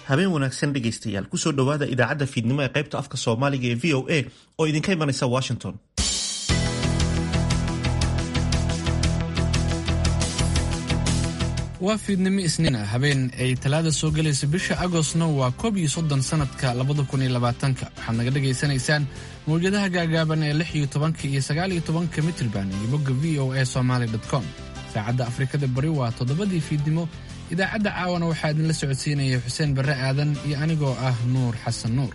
habeen wanaagsan dhegaystayaal kusoo dhowaada idaacadda fiidnimo ee qaybta afka soomaaliga ee v o a oo idinka imanaysa washington waa fiidnimo isniin ah habeen ay talaada soo gelaysa bisha agostna waa koob iyo soddon sanadka labada kun iyo labaatanka waxaad naga dhagaysanaysaan mawjadaha gaagaaban ee lix iyo tobanka iyo sagaal iyo tobanka mitrban iyo bogga v o a somaali com saacadda afrikada bari waa toddobadii fiidnimo idaacadda caawana waxaa idinla socodsiinaya xuseen barre aadan iyo anigoo ah nuur xasan nuur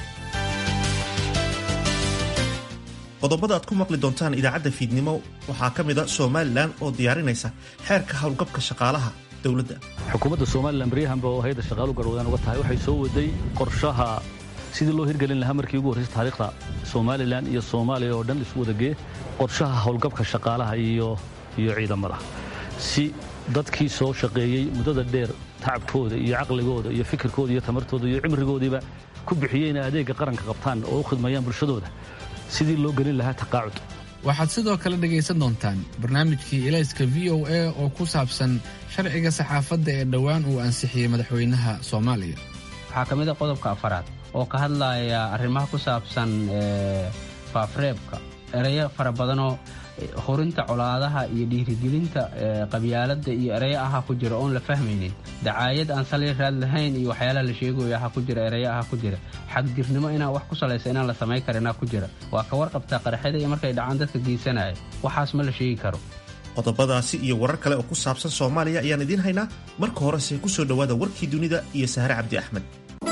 qodobada aad ku maqli doontaan idaacadda fiidnimo waxaa ka mida somalilan oo diyaarinaysa xeerka howlgabka shaqaalaha dowladda xukuumadda somalilan baryahanba oo hay-adda shaqaalu garwadaan uga tahay waxay soo waday qorshaha sidii loo hirgelin lahaa markii ugu horraysa taariikhda somalilan iyo soomaaliya oo dhan isu wadagee qorshaha howlgabka shaqaalaha iyo iyo ciidamada si dadkii soo shaqeeyey muddada dheer tacabkooda iyo caqligooda iyo fikirkooda iyo tamartooda iyo cimrigoodiiba ku bixiyey inay adeegga qaranka qabtaan oo u khidmayaan bulshadooda sidii loo gelin lahaa taqaacud waxaad sidoo kale dhegaysan doontaan barnaamijkii ilayska v o a oo ku saabsan sharciga saxaafadda ee dhowaan uu ansixiyey madaxweynaha soomaaliya waxaa ka mid a qodobka afaraad oo ka hadlaya arrimaha ku saabsan faafreebka ereyo fara badanoo horinta colaadaha iyo dhiirigelinta qabyaaladda iyo ereyo aha ku jira oon la fahmaynin dacaayad aan sali raad lahayn iyo waxyaalaha la sheegayo aha ku jira ereyo aha ku jira xagjirnimo inaan wax ku salaysa inaan la samayn karinaa ku jira waa ka warqabtaa qaraxyada iyo markay dhacaan dadka geysanaya waxaas ma la sheegi karo qodobadaasi iyo warar kale oo ku saabsan soomaaliya ayaan idiin haynaa marka horese ku soo dhowaada warkii dunida iyo sahre cabdi axmed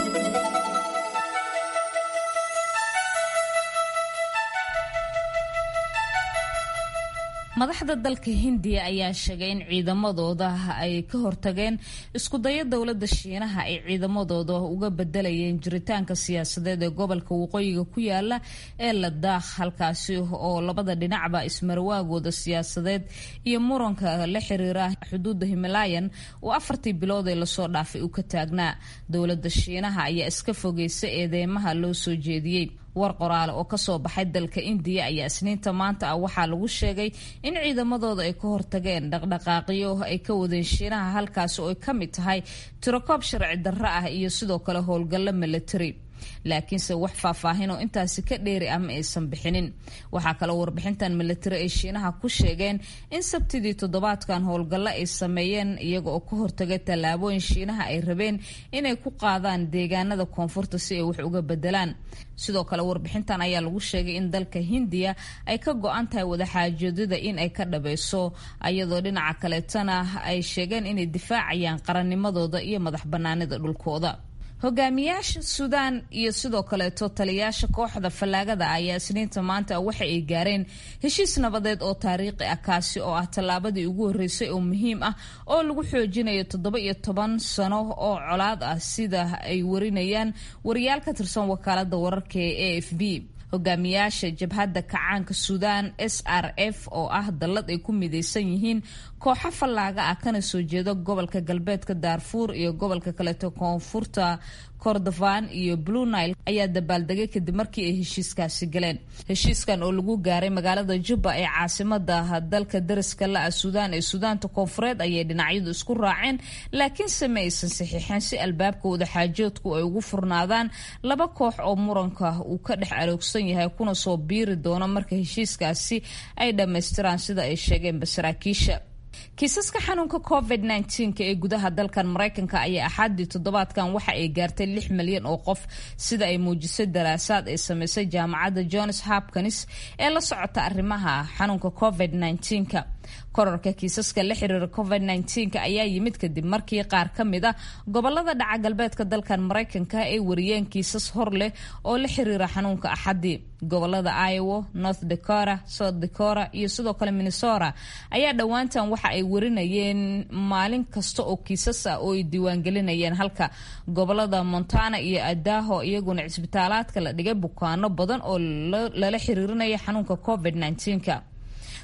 madaxda dalka hindiya ayaa sheegay in ciidamadooda ay ka hortageen iskudayo dowladda shiinaha ay ciidamadooda uga bedelayeen jiritaanka siyaasadeed ee gobolka waqooyiga ku yaala ee ladaakh halkaasi oo labada dhinacba ismarwaagooda siyaasadeed iyo muranka la xiriira xuduudda himalayan oo afartii bilood ee lasoo dhaafay uu ka taagnaa dowladda shiinaha ayaa iska fogeysa eedeymaha loo soo jeediyey war qoraale oo kasoo baxay dalka indiya ayaa isniinta maanta ah waxaa lagu sheegay in ciidamadooda ay ka hortageen dhaqdhaqaaqyo ay ka wadeen shiinaha halkaasi oo ay ka mid tahay tirokoob sharci darro ah iyo sidoo kale howlgallo milatary laakiinse wax faahfaahin oo intaasi ka dheeri ah ma aysan bixinin waxaa kaloo warbixintan milatari ay shiinaha ku sheegeen in sabtidii toddobaadkan howlgallo ay sameeyeen iyaga oo ka hortagay tallaabooyin shiinaha ay rabeen inay ku qaadaan deegaanada koonfurta si ay wax uga bedelaan sidoo kale warbixintan ayaa lagu sheegay in dalka hindiya ay ka go-an tahay wadaxaajoodada in ay ka dhabayso ayadoo dhinaca kaleetana ay sheegeen inay difaacayaan qarannimadooda iyo madax banaanida dhulkooda hogaamiyaasha suudaan iyo sidoo kaleeto taliyaasha kooxda fallaagada ayaa isniinta maanta waxa ay gaareen heshiis nabadeed oo taariikhi ah kaasi oo ah tallaabadii ugu horreysay oo muhiim ah oo lagu xoojinayo toddoba iyo toban sano oo colaad ah sida ay warinayaan wariyaal ka tirsan wakaalada wararka ee a f b hogaamiyaasha jabhadda kacaanka suudaan s r f oo ah dallad ay ku midaysan yihiin kooxo fallaaga ah kana soo jeeda gobolka galbeedka daarfuur iyo gobolka kaleeto koonfurta kordofan iyo blue nile ayaa dabaaldegay kadib markii ay heshiiskaasi galeen heshiiskan oo lagu gaaray magaalada jubba ee caasimada dalka dariska la-a suudaan ee suudaanta koonfureed ayay dhinacyadu isku raaceen laakiinse ma aysan saxiixeen si albaabka wadaxaajoodku ay ugu furnaadaan laba koox oo muranka uu ka dhex aroogsan yahay kuna soo biiri doono marka heshiiskaasi ay dhammaystiraan sida ay sheegeenba saraakiisha kiisaska xanuunka covid nka ee gudaha dalkan maraykanka ayaa axaadii toddobaadkan waxa ay gaartay lix milyan oo qof sida ay muujisay daraasaad ay sameysay jaamacadda johns hopkins ee la socota arrimaha xanuunka covid nka korarka kiisaska la xiriira covid nka ayaa yimid kadib markii qaar ka mid a gobolada dhaca galbeedka dalkan maraykanka ay wariyeen kiisas hor leh oo la xiriira xanuunka axadii gobolada iowa north dakota south dakota iyo sidoo kale minnesota ayaa dhowaantan waxa ay warinayeen maalin kasta oo kiisas ah oo ay diiwaangelinayeen halka gobolada montana iyo adaho iyaguna cisbitaalaadka la dhigay bukaano badan oo lala xiriirinaya xanuunka covid nka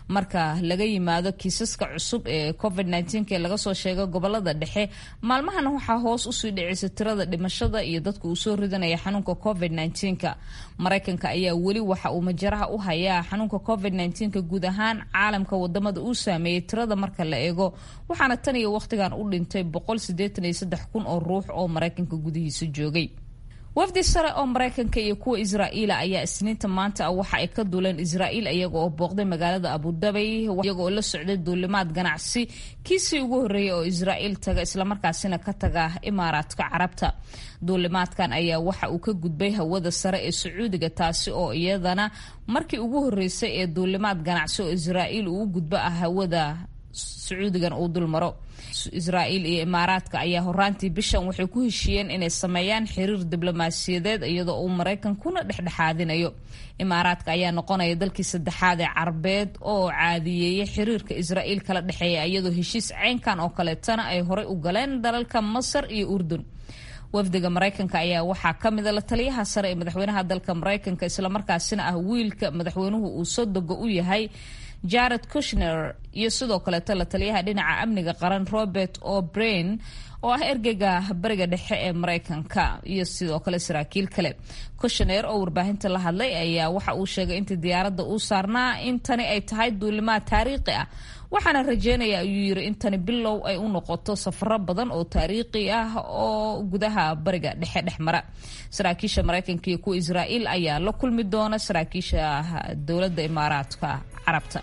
marka laga yimaado kiisaska cusub ee covid ee laga soo sheegay gobolada dhexe maalmahana waxaa hoos usii dhicisa tirada dhimashada iyo dadka uu soo ridanaya xanuunka covid maraykanka ayaa weli waxa uu majaraha u hayaa xanuunka covid guud ahaan caalamka wadamada uu saameeyey tirada marka la eego waxaana tan iyo wakhtigan u dhintay kun oo ruux oo maraykanka gudihiisa joogay wafdi sare oo maraykanka iyo kuwa israa'iila ayaa isniinta maanta waxa ay ka duuleen israa'iil iyaga oo booqday magaalada abudabi iyaga oo la socday duulimaad ganacsi kiisii ugu horreeyay oo israa'iil taga islamarkaasina ka taga imaaraadka carabta duulimaadkan ayaa waxa uu ka gudbay hawada sare ee sacuudiga taasi oo iyadana markii ugu horreysay ee duulimaad ganacsi oo israa'iil uu u gudbo ah hawada sacuudigan uu dulmaro israa'iil iyo imaaraadka ayaa horaantii bishan waxay ku heshiiyeen inay sameeyaan xiriir diblomaasiyadeed iyadoo uu maraykankuna dhexdhexaadinayo imaaraadka ayaa noqonaya dalkii saddexaad ee carabeed oo caadiyeeyay xiriirka israa'iil kala dhexeeya iyadoo heshiis ceynkan oo kaleetana ay horey u galeen dalalka masar iyo urdun wafdiga maraykanka ayaa waxaa ka mida la taliyaha sare ee madaxweynaha dalka maraykanka islamarkaasina ah wiilka madaxweynuhu uu sodoga u yahay jared kushner iyo sidoo kaleeto la taliyaha dhinaca amniga qaran robert o'brain oo ah ergeyga bariga dhexe ee maraykanka iyo sidoo kale saraakiil kale kushner oo warbaahinta la hadlay ayaa waxa uu sheegay intii diyaaradda uu saarnaa in tani ay tahay duulimaad taariikhi ah waxaana rajeynaya ayuu yiri in tani bilow ay u noqoto safaro badan oo taariikhi ah oo gudaha bariga dhexe dhex mara saraakiisha maraykanka iyo kuwa israa'iil ayaa la kulmi doona saraakiisha dowladda imaaraadka carabta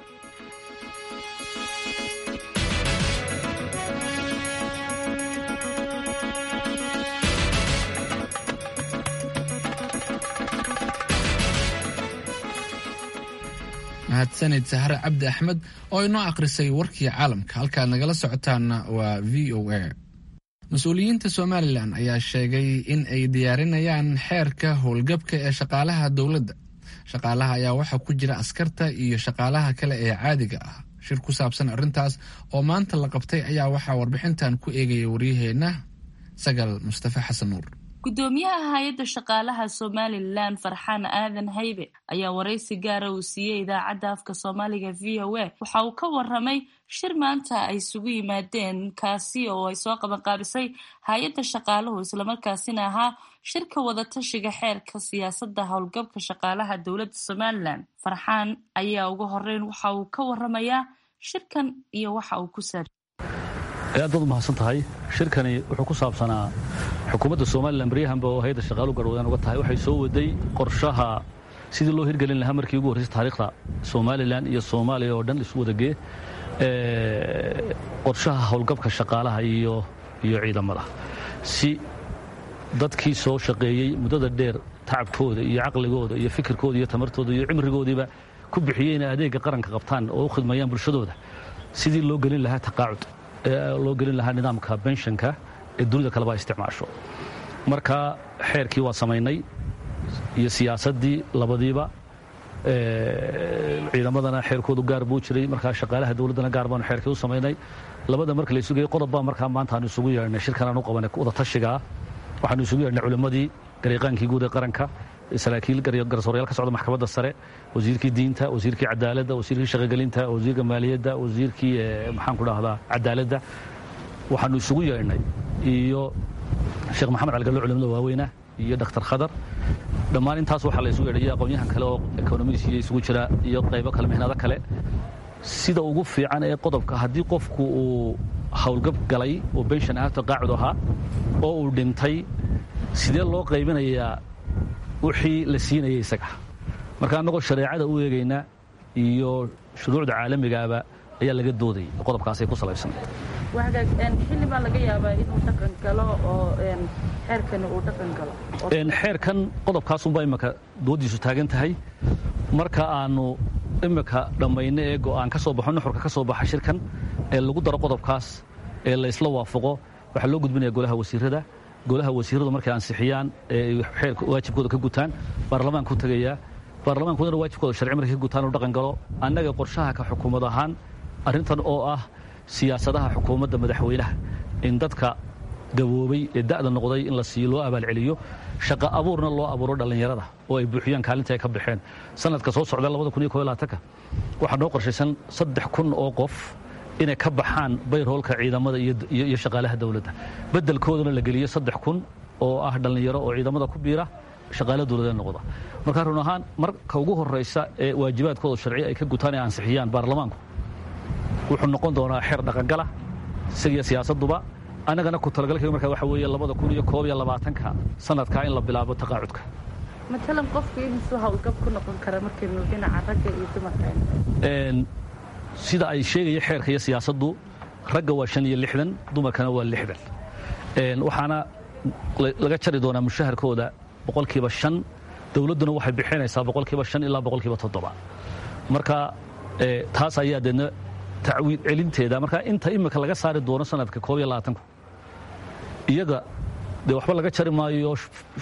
mahadsanid sahre cabdi axmed oo inoo akhrisay warkii caalamka halkaad nagala socotaana waa v o a mas-uuliyiinta somalilan ayaa sheegay in ay diyaarinayaan xeerka howlgabka ee shaqaalaha dowladda shaqaalaha ayaa waxaa ku jira askarta iyo shaqaalaha kale ee caadiga ah shir ku saabsan arrintaas oo maanta la qabtay ayaa waxaa warbixintan ku eegaya waryaheenna sagal mustafe xasan nuur gudoomiyaha hay-adda shaqaalaha somalilan farxaan aadan haybe ayaa waraysi gaara uu siiyey idaacadda afka soomaaliga v o a waxa uu ka waramay shir maanta ay isugu yimaadeen kaasi oo ay soo qabanqaabisay hay-adda shaqaaluhu islamarkaasina ahaa shirka wadatashiga xeerka siyaasadda howlgabka shaqaalaha dowladda somalilan farxaan ayaa ugu horeyn waxa uu ka waramayaa shirkan iyo waxa uu ku saabsan aad baad u mahadsan tahay shirkani wuxuu ku saabsanaa xukuumadda somalilan baryahanba oo hay-adda shaqaalu garwadaan uga tahay waxay soo waday qorshaha sidii loo hirgelin lahaa markii ugu horreysay taariikhda somalilan iyo soomaaliya oo dhan isu wadagee qorshaha howlgabka shaqaalaha iyo iyo ciidamada si dadkii soo shaqeeyey muddada dheer tacabkooda iyo caqligooda iyo fikirkooda iyo tamartooda iyo cimrigoodiiba ku bixiyey inay adeegga qaranka qabtaan oo u khidmayaan bulshadooda sidii loo gelin lahaa taqaacud loo gelin lahaa nidaamka benshanka ee dunida kaleba isticmaasho marka xeerkii waa samaynay iyo siyaasaddii labadiiba ciidamadana xeerkoodu gaar buu jiray markaa shaqaalaha dowladdana gaar baanu xeerkii u samaynay labada marka la isugayey qodob baa markaa maanta aanu isugu yeedhnay shirkan aanu qabanay wadatashigaa waxaanu isugu yeedhnay culimmadii garyaqaankii guud ee qaranka saraakiil garsoorayaal ka socda maxkamadda sare wasiirkii diinta wasiirkii cadaaladda wasiirkii shaqogelinta wasiirka maaliyadda wasiirkii maxaanku dhahdaa cadaaladda waxaanu isugu yeedhnay iyo sheekh maxamed caligallo culimada waaweyna iyo dhakhtar khadar dhammaan intaas waxaa la isugu yeedhay iyo aqoonyahan kale oo ekonomiis iyo isugu jira iyo qaybo kale mihnado kale sida ugu fiican ee qodobka haddii qofku uu howlgab galay oo benshan ah taqaacud ahaa oo uu dhintay sidee loo qaybinayaa wixii la siinayay isaga marka annagoo shareecada u eegayna iyo shuruucda caalamigaaba ayaa laga doodayay qodobkaasay ku salaysanay xilli baa laga yaabaa inuu dhaqan galo oo xeerkani uu dhaqan galo xeerkan qodobkaasunbaa imika doodiisu taagan tahay marka aanu imika dhammayno ee go'aan ka soo baxo nuxurka ka soo baxa shirkan ee lagu daro qodobkaas ee laysla waafaqo waxaa loo gudbinaya golaha wasiirada golaha wasiiradu markay ansixiyaan ee xeerka waajibkooda ka gutaan baarlamaanku tegayaa baarlamaankudana waajibkooda sharci markay ka gutaan uu dhaqan galo annaga qorshaha ka xukuumad ahaan arrintan oo ah siyaasadaha xukuumadda madaxweynaha in dadka gaboobay ee da'da noqday in la siiyo loo abaalceliyo shaqo abuurna loo abuuro dhallinyarada oo ay buuxiyaan kaalinta ay ka baxeen sanadka soo socda waxaa noo qorshaysan saddex kun oo qof inay ka baxaan bayroolka ciidamada iyo shaqaalaha dowladda beddelkoodana la geliyo saddex kun oo ah dhallinyaro oo ciidamada ku biira shaqaala dowladee noqda marka run ahaan marka ugu horraysa ee waajibaadkooda sharci ay ka gutaan ee ansixiyaan baarlamaanku wuxuu noqon doonaa xeer dhaqangala isagiyo siyaasadduba annagana ku talagalkayga markaa waxa weeye labada kun iyo koob iyo labaatanka sanadkaa in la bilaabo taqaacudka matalan qofku inuu hawlgab ku noqon kara markaynu dhinaca ragga iyo dumarka sida ay sheegaya xeerka iyo siyaasaddu ragga waa shan iyo lixdan dumarkana waa lixdan waxaana laga jari doonaa mushaharkooda boqolkiiba shan dowladduna waxay bixinaysaa boqolkiiba shan ilaa boqolkiiba toddoba marka taas ayaa deedna tacwiid celinteeda marka inta imika laga saari doono sanadka koob iyo labaatanku iyaga dee waxba laga jari maayo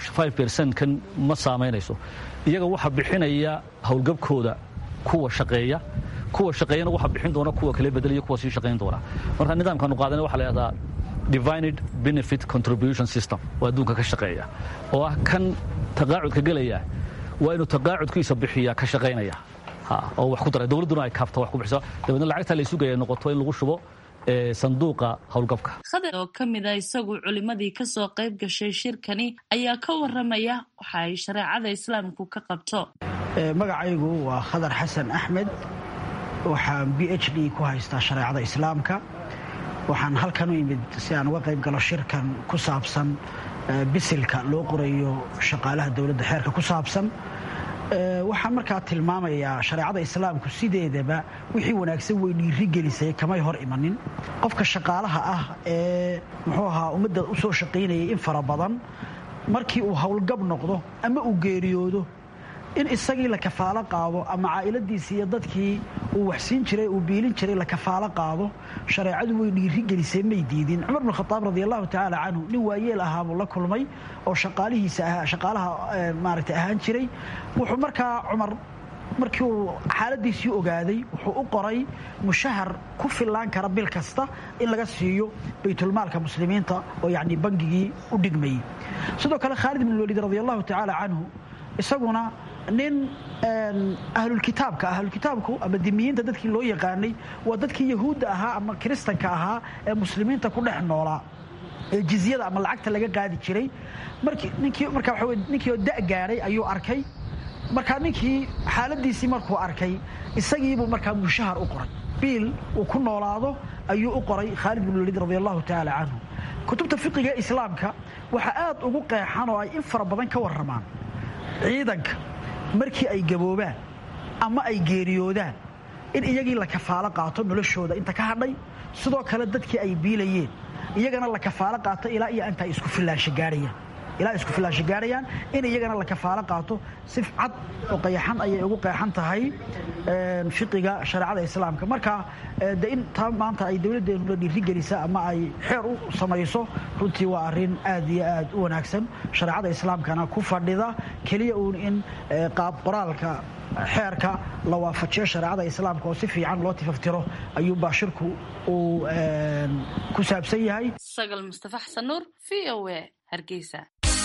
kan ma saamaynayso iyaga waxa bixinaya howlgabkooda kuwa shaqeeya kuwa shaqeeyana waxa bixin doona kuwa kale bedelaya kuwa sii shaqayn doona marka nidaamkaanu qaadana waxa la yidhahdaa divided benefit contribution system oo adduunka ka shaqeeya oo ah kan taqaacudka gelaya waa inuu taqaacudkiisa bixiya ka shaqaynaya oo wax ku daray dowladduna ay kaafta wax ku bixiso dabeedna lacagta la isugaya noqoto in lagu shubo sanduuqa howlgabka khadar oo ka mid a isagu culimmadii ka soo qayb gashay shirkani ayaa ka warramaya waxa ay shareecada islaamku ka qabto magacaygu waa khadar xasan axmed waxaan b h d ku haystaa shareecada islaamka waxaan halkan u imid si aan uga qayb galo shirkan ku saabsan bisilka loo qorayo shaqaalaha dowladda xeerka ku saabsan waxaan markaa tilmaamayaa shareecada islaamku sideedaba wixii wanaagsan way dhiirigelisay kamay hor imanin qofka shaqaalaha ah ee muxuu ahaa ummadda u soo shaqaynayay in fara badan markii uu howlgab noqdo ama uu geeriyoodo in isagii la kafaalo qaado ama caa'iladiisii iyo dadkii uu waxsiin jiray uu biilin jiray la kafaalo qaado shareecadu way dhiirigelisay may diidin cumar bn khadaab radi allahu tacaala canhu nin waayeel ahaa buu la kulmay oo shaqaalihiisa ahaa shaqaalaha maaragtay ahaan jiray wuxuu markaa cumar markii uu xaaladiisii ogaaday wuxuu u qoray mushahar ku fillaan kara bil kasta in laga siiyo baytulmaalka muslimiinta oo yacni bangigii u dhigmayey sidoo kale khaalid ibn waliid radi allahu tacaala canhu isaguna nin ahlulkitaabka ahlulkitaabku ama dimiyiinta dadkii loo yaqaanay waa dadkii yahuudda ahaa ama kiristanka ahaa ee muslimiinta ku dhex noolaa ee jizyada ama lacagta laga qaadi jiray ninkii markaa waxa wey ninkii oo da' gaadhay ayuu arkay markaa ninkii xaaladiisii markuu arkay isagiibuu markaa mushahar u qoray biil uu ku noolaado ayuu u qoray khaalid bin waliid radi allahu tacaala canhu kutubta fiqiga islaamka waxaa aad ugu qeexan oo ay in fara badan ka warramaan ciidanka markii ay gaboobaan ama ay geeriyoodaan in iyagii la kafaalo qaato noloshooda inta ka hadhay sidoo kale dadkii ay biilayeen iyagana la kafaalo qaato ilaa iyo inta ay isku filaansho gaarayaan ilaa isku filaansho gaarayaan in iyagana la kafaalo qaato si cad oo qayaxan ayay ugu qeexan tahay fiqiga shareecada islaamka marka de in taa maanta ay dowladdeenu la dhiirigelisa ama ay xeer u samayso runtii waa arrin aad iyo aad u wanaagsan shareecada islaamkana ku fadhida keliya uun in qaab qoraalka xeerka la waafajiyo shareecada islaamka oo si fiican loo tifaftiro ayuubaa shirku uu ku saabsan yahay sagal mustafa xasan nuur v o a hargeysa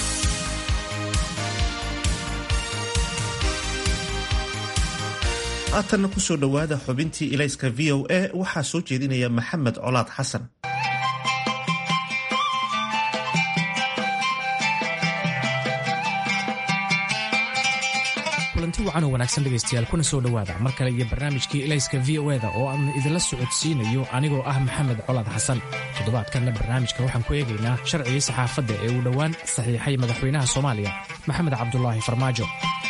haatanna ku soo dhowaada xubintii ilayska v o a waxaa soo jeedinaya maxamed colaad xasan kulanti wacan oo wanaagsan dhegaystayaal kuna soo dhowaada mar kale iyo barnaamijkii ilayska v o eda oo aan idinla socodsiinayo anigoo ah maxamed colaad xasan toddobaadkanna barnaamijka waxaan ku eegaynaa sharcigii saxaafadda ee uu dhowaan saxiixay madaxweynaha soomaaliya maxamed cabdulaahi farmaajo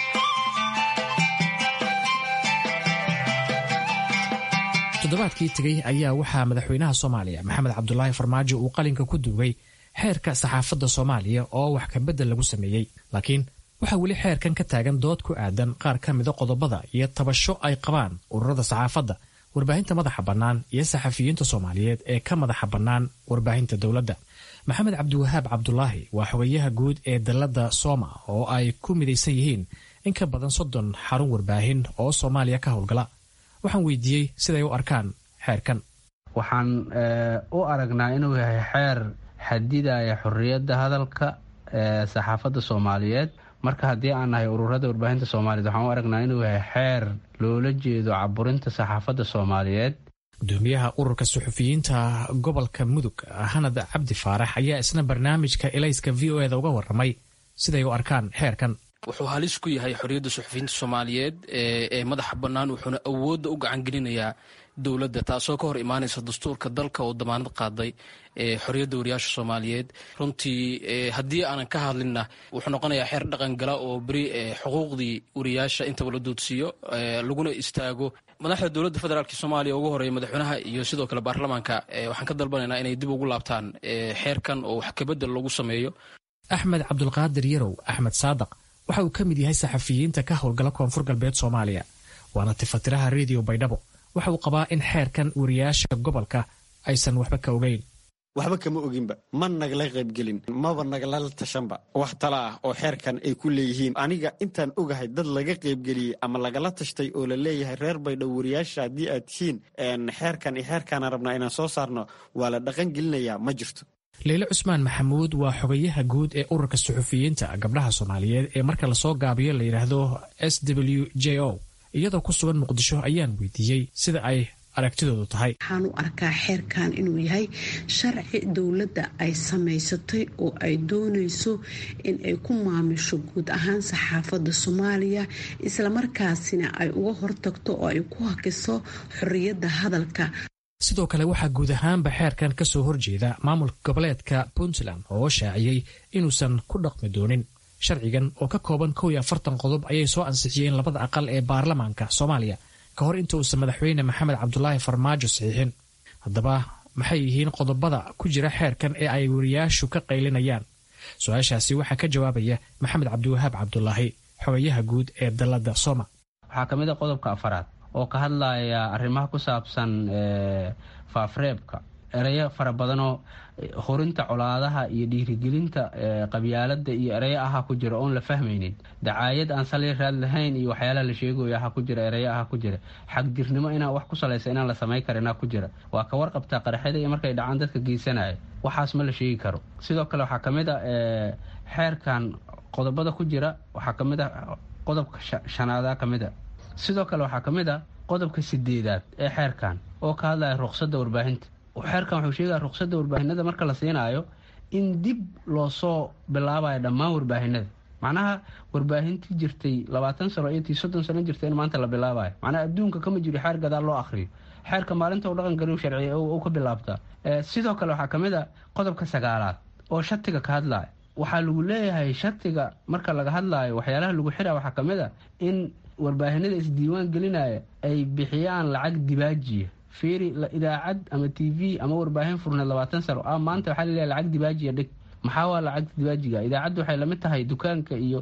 toddobaadkii tegey ayaa waxaa madaxweynaha soomaaliya maxamed cabdulaahi farmaajo uu qalinka ku duugay xeerka saxaafadda soomaaliya oo wax kabedel lagu sameeyey laakiin waxaa weli xeerkan ka taagan dood ku aadan qaar ka mida qodobada iyo tabasho ay qabaan ururada saxaafadda warbaahinta madaxa bannaan iyo saxafiyiinta soomaaliyeed ee ka madaxa bannaan warbaahinta dowladda maxamed cabdiwahaab cabdulaahi waa xogayaha guud ee dalladda sooma oo ay ku midaysan yihiin in ka badan soddon xarun warbaahin oo soomaaliya ka howlgala waxaan weydiiyey siday u arkaan xeerkan waxaan u aragnaa inuu yahay xeer xadidaya xorriyadda hadalka saxaafadda soomaaliyeed marka haddii aan nahay ururada warbaahinta soomaaliyeed waxaan u aragnaa inuu yahay xeer loola jeedo caburinta saxaafadda soomaaliyeed gudoomiyaha ururka suxufiyiinta gobolka mudug hanad cabdi faarax ayaa isna barnaamijka elayska v o eda uga waramay siday u arkaan xeerkan wuxuu halis ku yahay xorriyadda suxufiyiinta soomaaliyeed ee madaxa bannaan wuxuuna awoodda u gacan gelinayaa dowladda taasoo ka hor imaanaysa dastuurka dalka oo damaanad qaaday xorriyadda wariyaasha soomaaliyeed runtii haddii aanan ka hadlinna wuxuu noqonayaa xeer dhaqan gala oo beri xuquuqdii wariyaasha intaba la doodsiiyo laguna istaago madaxda dowladda federaalk soomaaliya ugu horeeya madaxweynaha iyo sidoo kale baarlamaanka waxaan ka dalbanaynaa inay dib ugu laabtaan xeerkan oo wax kabedel lagu sameeyo axmed cabdulqaadir yarow axmed saadaq waxa uu ka mid yahay saxafiyiinta ka howlgala koonfur galbeed soomaaliya waana tifatiraha rediyo baydhabo waxa uu qabaa in xeerkan wariyaasha gobolka aysan waxba ka ogeyn waxba kama oginba ma nagala qaybgelin maba nagala tashanba wax tala ah oo xeerkan ay ku leeyihiin aniga intaan ogahay dad laga qaybgeliyey ama lagala tashtay oo la leeyahay reer baydhabo wariyaasha haddii aad tihiin xeerkan iyo xeerkaana rabnaa inaan soo saarno waa la dhaqan gelinayaa ma jirto leyle cusmaan maxamuud waa xogayaha guud ee ururka suxufiyiinta gabdhaha soomaaliyeed ee marka lasoo gaabiyo la yidhaahdo s w j o iyadoo ku sugan muqdisho ayaan weydiiyey sida ay aragtidoodu tahay waxaan u arkaa xeerkan inuu yahay sharci dowladda ay samaysatay oo ay doonayso in ay ku maamusho guud ahaan saxaafadda soomaaliya islamarkaasina ay uga hortagto oo ay ku hakiso xorriyadda hadalka sidoo kale waxaa guud ahaanba xeerkan ka soo horjeeda maamulka goboleedka puntland oo shaaciyey inuusan ku dhaqmi doonin sharcigan oo ka kooban kow iyo afartan qodob ayay soo ansixiyeen labada aqal ee baarlamaanka soomaaliya ka hor inta uusan madaxweyne maxamed cabdulaahi farmaajo saxiixin haddaba maxay yihiin qodobada ku jira xeerkan ee ay wariyaashu ka qaylinayaan su-aashaasi waxaa ka jawaabaya maxamed cabdiwahaab cabdulaahi xogayaha guud ee dalladda soma waxaa ka mid a qodobka afaraad oo ka hadlaya arrimaha ku saabsan faafreebka ereyo fara badanoo horinta colaadaha iyo dhiirigelinta qabyaalada iyo ereyo aha ku jira oon la fahmaynin dacaayad aan sali raad lahayn iyo waxyaalaha la sheegayo aha ku jira ereyo aha ku jira xagdirnimo inaan wax ku salaysa inaan la samayn karinaa ku jira waa ka warqabtaa qaraxyada iyo markay dhacaan dadka geysanaya waxaas ma la sheegi karo sidoo kale waxaa kamid a xeerkan qodobada ku jira waxaa kamid a qodobka shanaada kamid a sidoo kale waxaa kamid a qodobka sideedaad ee xeerkan oo ka hadlaya ruqsadda warbaahinta xeerkan wuxuu sheegaya ruqsadda warbaahinada marka la siinaayo in dib loo soo bilaabayo dhammaan warbaahinada macnaha warbaahintii jirtay labaatan sano iyo tii soddon sano jirtay in maanta la bilaabayo macnaha adduunka kama jiro xeer gadaal loo akhriyo xeerka maalinta u dhaqan galiu sharciya u ka bilaabtaa sidoo kale waxaa kamid a qodobka sagaalaad oo shatiga ka hadlaya waxaa lagu leeyahay shatiga marka laga hadlaayo waxyaalaha lagu xira waxaa kamid a in warbaahinada isdiiwaan gelinaya ay bixiyaan lacag dibaajiya fiiri idaacad ama t v ama warbaahin furneed labaatan sano a maanta waxaa laleeyahay lacag dibaajiya dhig maxaa waa lacagta dibaajiga idaacaddu waxay lamid tahay dukaanka iyo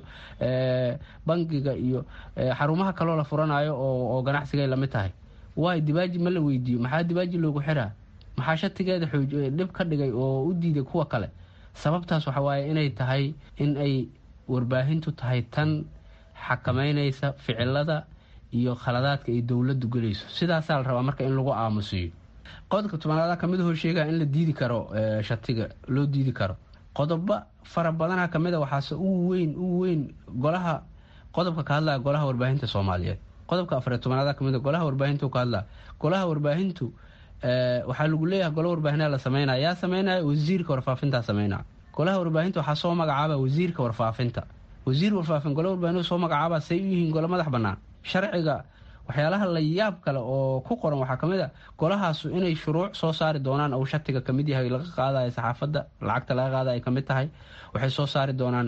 bangiga iyo xarumaha kaloo la furanayo oo ganacsigay lamid tahay waay dibaaji ma la weydiiyo maxaa dibaaji loogu xiraa maxaa shatigeeda dhib ka dhigay oo u diiday kuwa kale sababtaas waxa waaye inay tahay in ay warbaahintu tahay tan xakamaynaysa ficilada iyo khaladaadka ay dowladdu gelayso sidaasaa la rabaa marka in lagu aamusiyo qodobka tobanaada kamid hoo sheegaya in la diidi karo shatiga loo diidi karo qodobo fara badana kamid a waxaase ugu weyn ugu weyn golaha qodobka ka hadlaya golaha warbaahinta soomaaliyeed qodobka afariy tobanaada kamid a golaha warbaahintu ka hadlaya golaha warbaahintu waxaa lagu leeyahay gola warbaahinaa la sameynaya yaa sameynaya wasiirka warfaafintaa sameynaya golaha warbaahinta waxaa soo magacaaba wasiirka warfaafinta wasiir warfaafin gole warbaahinadu soo magacaaba say u yihiin gole madax bannaan sharciga waxyaalaha la yaab kale oo ku qoran waxaa kamid a golahaasu inay shuruuc soo saari doonaan ou shatiga kamid yahay laga qaadayo saxaafadda lacagta laga qaada ay kamid tahay waxay soo saari doonaan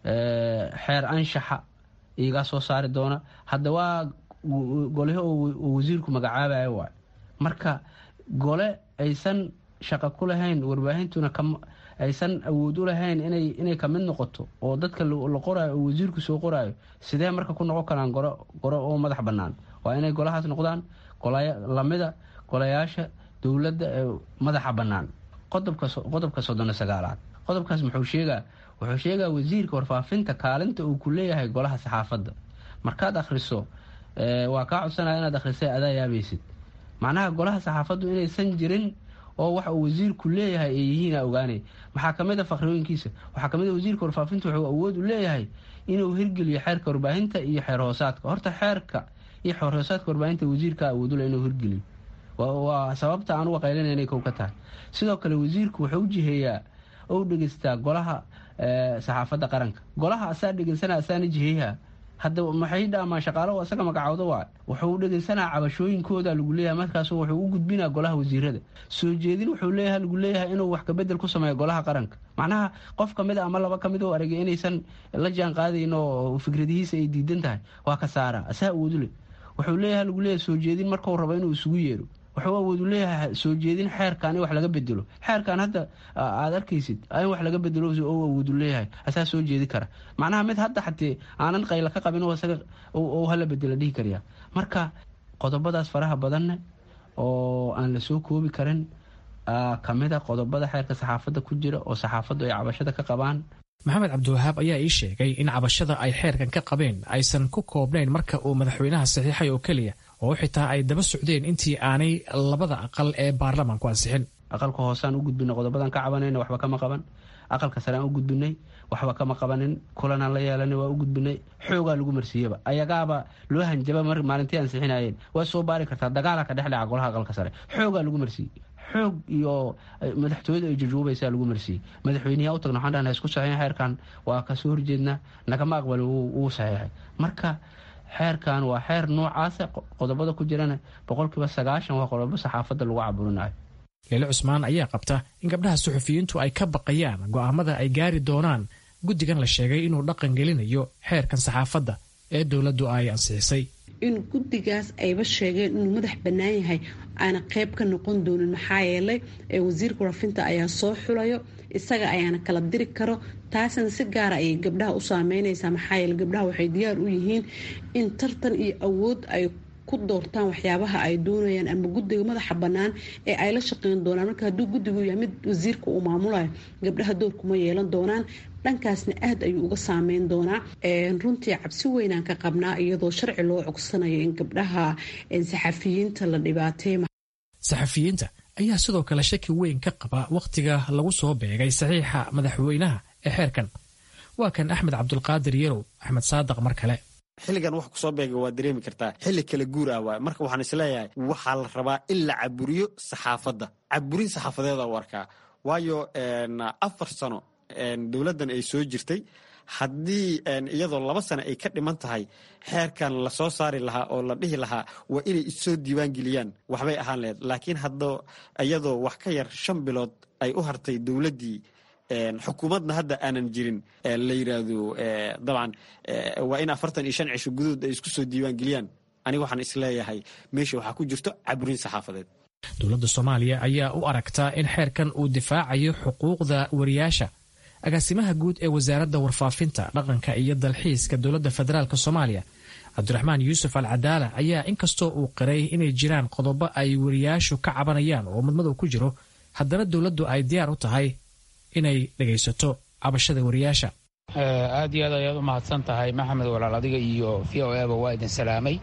xeer anshaxa iyagaa soo saari doona hadda waa golahi oo wasiirku magacaabayo waay marka gole aysan shaqo ku lahayn warbaahintuna aysan awood u lahayn inay kamid noqoto oo dadka la qoraayo oo wasiirku soo qoraayo sidee marka ku noqon karaan goro oo madax bannaan waa inay golahaas noqdaan lamida golayaasha dowladda ee madaxa bannaan qodobka soddona sagaalaad qodobkaas muxuu sheegaa wuxuu sheegaa wasiirka warfaafinta kaalinta uu ku leeyahay golaha saxaafadda markaad akhriso waa kaa codsanaya inaad akhrisay adaa yaabaysid macnaha golaha saxaafaddu inaysan jirin oo waxa uu wasiirku leeyahay ay yihiin aa ogaanaya maxaa kamid a fakhriyooyinkiisa waxaa kamid a wasiirka warfaafinta wuxuu awood u leeyahay inuu hirgeliyo xeerka warbaahinta iyo xeer hoosaadka horta xeerka iyo xeer hoosaadka warbaahinta wasiirka awoodule inuu hirgeliyo waa sababta aan uga qaylinay inay kow ka tahay sidoo kale wasiirku wuxuu u jiheeyaa ou dhegeystaa golaha saxaafadda qaranka golaha asaa dhegeysana asaana jiheeyaha hadda maxay dhaamaan shaqaalo asaga magacooda waa wuxuu dhegeysanaa cabashooyinkooda lagu leeyahay markaasu wuxuu u gudbinaa golaha wasiirada soo jeedin wuxuu leeyahay lagu leeyahay inuu wax kabedel ku sameeyo golaha qaranka macnaha qof kamid a ama laba kamid oo aragay inaysan la jaan qaadayn oo fikradihiisa ay diidan tahay waa ka saara asaa awoodule wuxuu leeyahay lagu leeyahay soo jeedin markuu rabo inuu isugu yeero wuxuu awoodu leeyahay soo jeedin xeerkan in wax laga bedelo xeerkan hadda aad arkaysid in wax laga bedelo oo awoodu leeyahay asaa soo jeedi kara macnaha mid hadda xatee aanan qayla ka qabin isaga hala bedela dhihi karya marka qodobadaas faraha badanne oo aan la soo koobi karin kamid a qodobada xeerka saxaafadda ku jira oo saxaafaddu ay cabashada ka qabaan maxamed cabdiwahaab ayaa ii sheegay in cabashada ay xeerkan ka qabeen aysan ku koobnayn marka uu madaxweynaha saxiixay oo keliya oo xitaa ay daba socdeen intii aanay labada aqal ee baarlamaanku ansixin aqalka hoosaan u gudbinay qodobadan ka cabanayna waxba kama qaban aqalka sare aan u gudbinay waxba kama qabanin kulanaan la yeelanay waa u gudbinay xoogaa lagu marsiiyaba ayagaaba loo hanjaba maalintii ansixinayeen waa soo baari kartaa dagaala ka dhex dhaca golaha aqalka sare xoogaa lagu marsiiyey xoog iyo madaxtooyada ay jujuubaysaa lagu marsiiyey madaxweyneyaa u tagna waxaan dhahna isku saxiixin xeerkan waa kasoo horjeednaa nagama aqbali wuu saxiixay marka xeerkan waa xeer noocaasa qodobada ku jirana boqolkiiba sagaashan waa qodobo saxaafadda lagu caburinayo leele cusmaan ayaa qabta in gabdhaha suxufiyiintu ay ka baqayaan go'aamada ay gaari doonaan guddigan la sheegay inuu dhaqan gelinayo xeerkan saxaafadda ee dowladdu ay ansixisay in guddigaas ayba sheegeen inuu madax bannaan yahay aana qayb ka noqon doonin maxaa yeelay ee wasiirka warafinta ayaa soo xulayo isaga ayaana kala diri karo taasina si gaara ayay gabdhaha u saameynaysaa maxaa yeele gabdhaha waxay diyaar u yihiin in tartan iyo awood ay ku doortaan waxyaabaha ay doonayaan ama guddiga madaxa bannaan ee ay la shaqeyn doonaan marka hadduu guddigu yahay mid wasiirka uu maamulayo gabdhaha doorkuma yeelan doonaan dhankaasna aad ayuu uga saameyn doonaa runtii cabsi weynaan ka qabnaa iyadoo sharci loo cogsanayo in gabdhaha saxafiyiinta la dhibaateey saxafiyiinta ayaa sidoo kale shaki weyn ka qaba wakhtiga lagu soo beegay saxiixa madaxweynaha ee xeerkan waa kan axmed cabdulqaadir yarow axmed saadaq mar kale xilligan wax kusoo beega waa dareemi kartaa xilli kala guur ah waay marka waxaan isleeyahay waxaa la rabaa in la caburiyo saxaafadda caburin saxaafadeeda u arkaa waayo afar sano dowladdan ay soo jirtay haddii iyadoo laba sano ay ka dhiman tahay xeerkan lasoo saari lahaa oo la dhihi lahaa waa inay issoo diiwaangeliyaan waxbay ahaan laheyd laakiin hadda iyadoo wax ka yar shan bilood ay u hartay dowladdii xukuumadna hadda aanan jirin la yiraahdo dabcan waa in afartan iyo shan cisho gudood ay isku soo diiwaangeliyaan aniga waxaan isleeyahay meesha waxaa ku jirto caburin saxaafadeed dowladda soomaaliya ayaa u aragtaa in xeerkan uu difaacayo xuquuqda wariyaasha agaasimaha guud ee wasaaradda warfaafinta dhaqanka iyo dalxiiska dowladda federaalk soomaaliya cabdiraxmaan yuusuf al cadaala ayaa inkastoo uu qiray inay jiraan qodobo ay wariyaashu ka cabanayaan oo mudmadow ku jiro haddana dowladdu ay diyaar u tahay inay dhegaysato cabashada wariyaasha aad iyo aad ayaad u mahadsan tahay maxamed walaal adiga iyo v o eba waa idin salaamay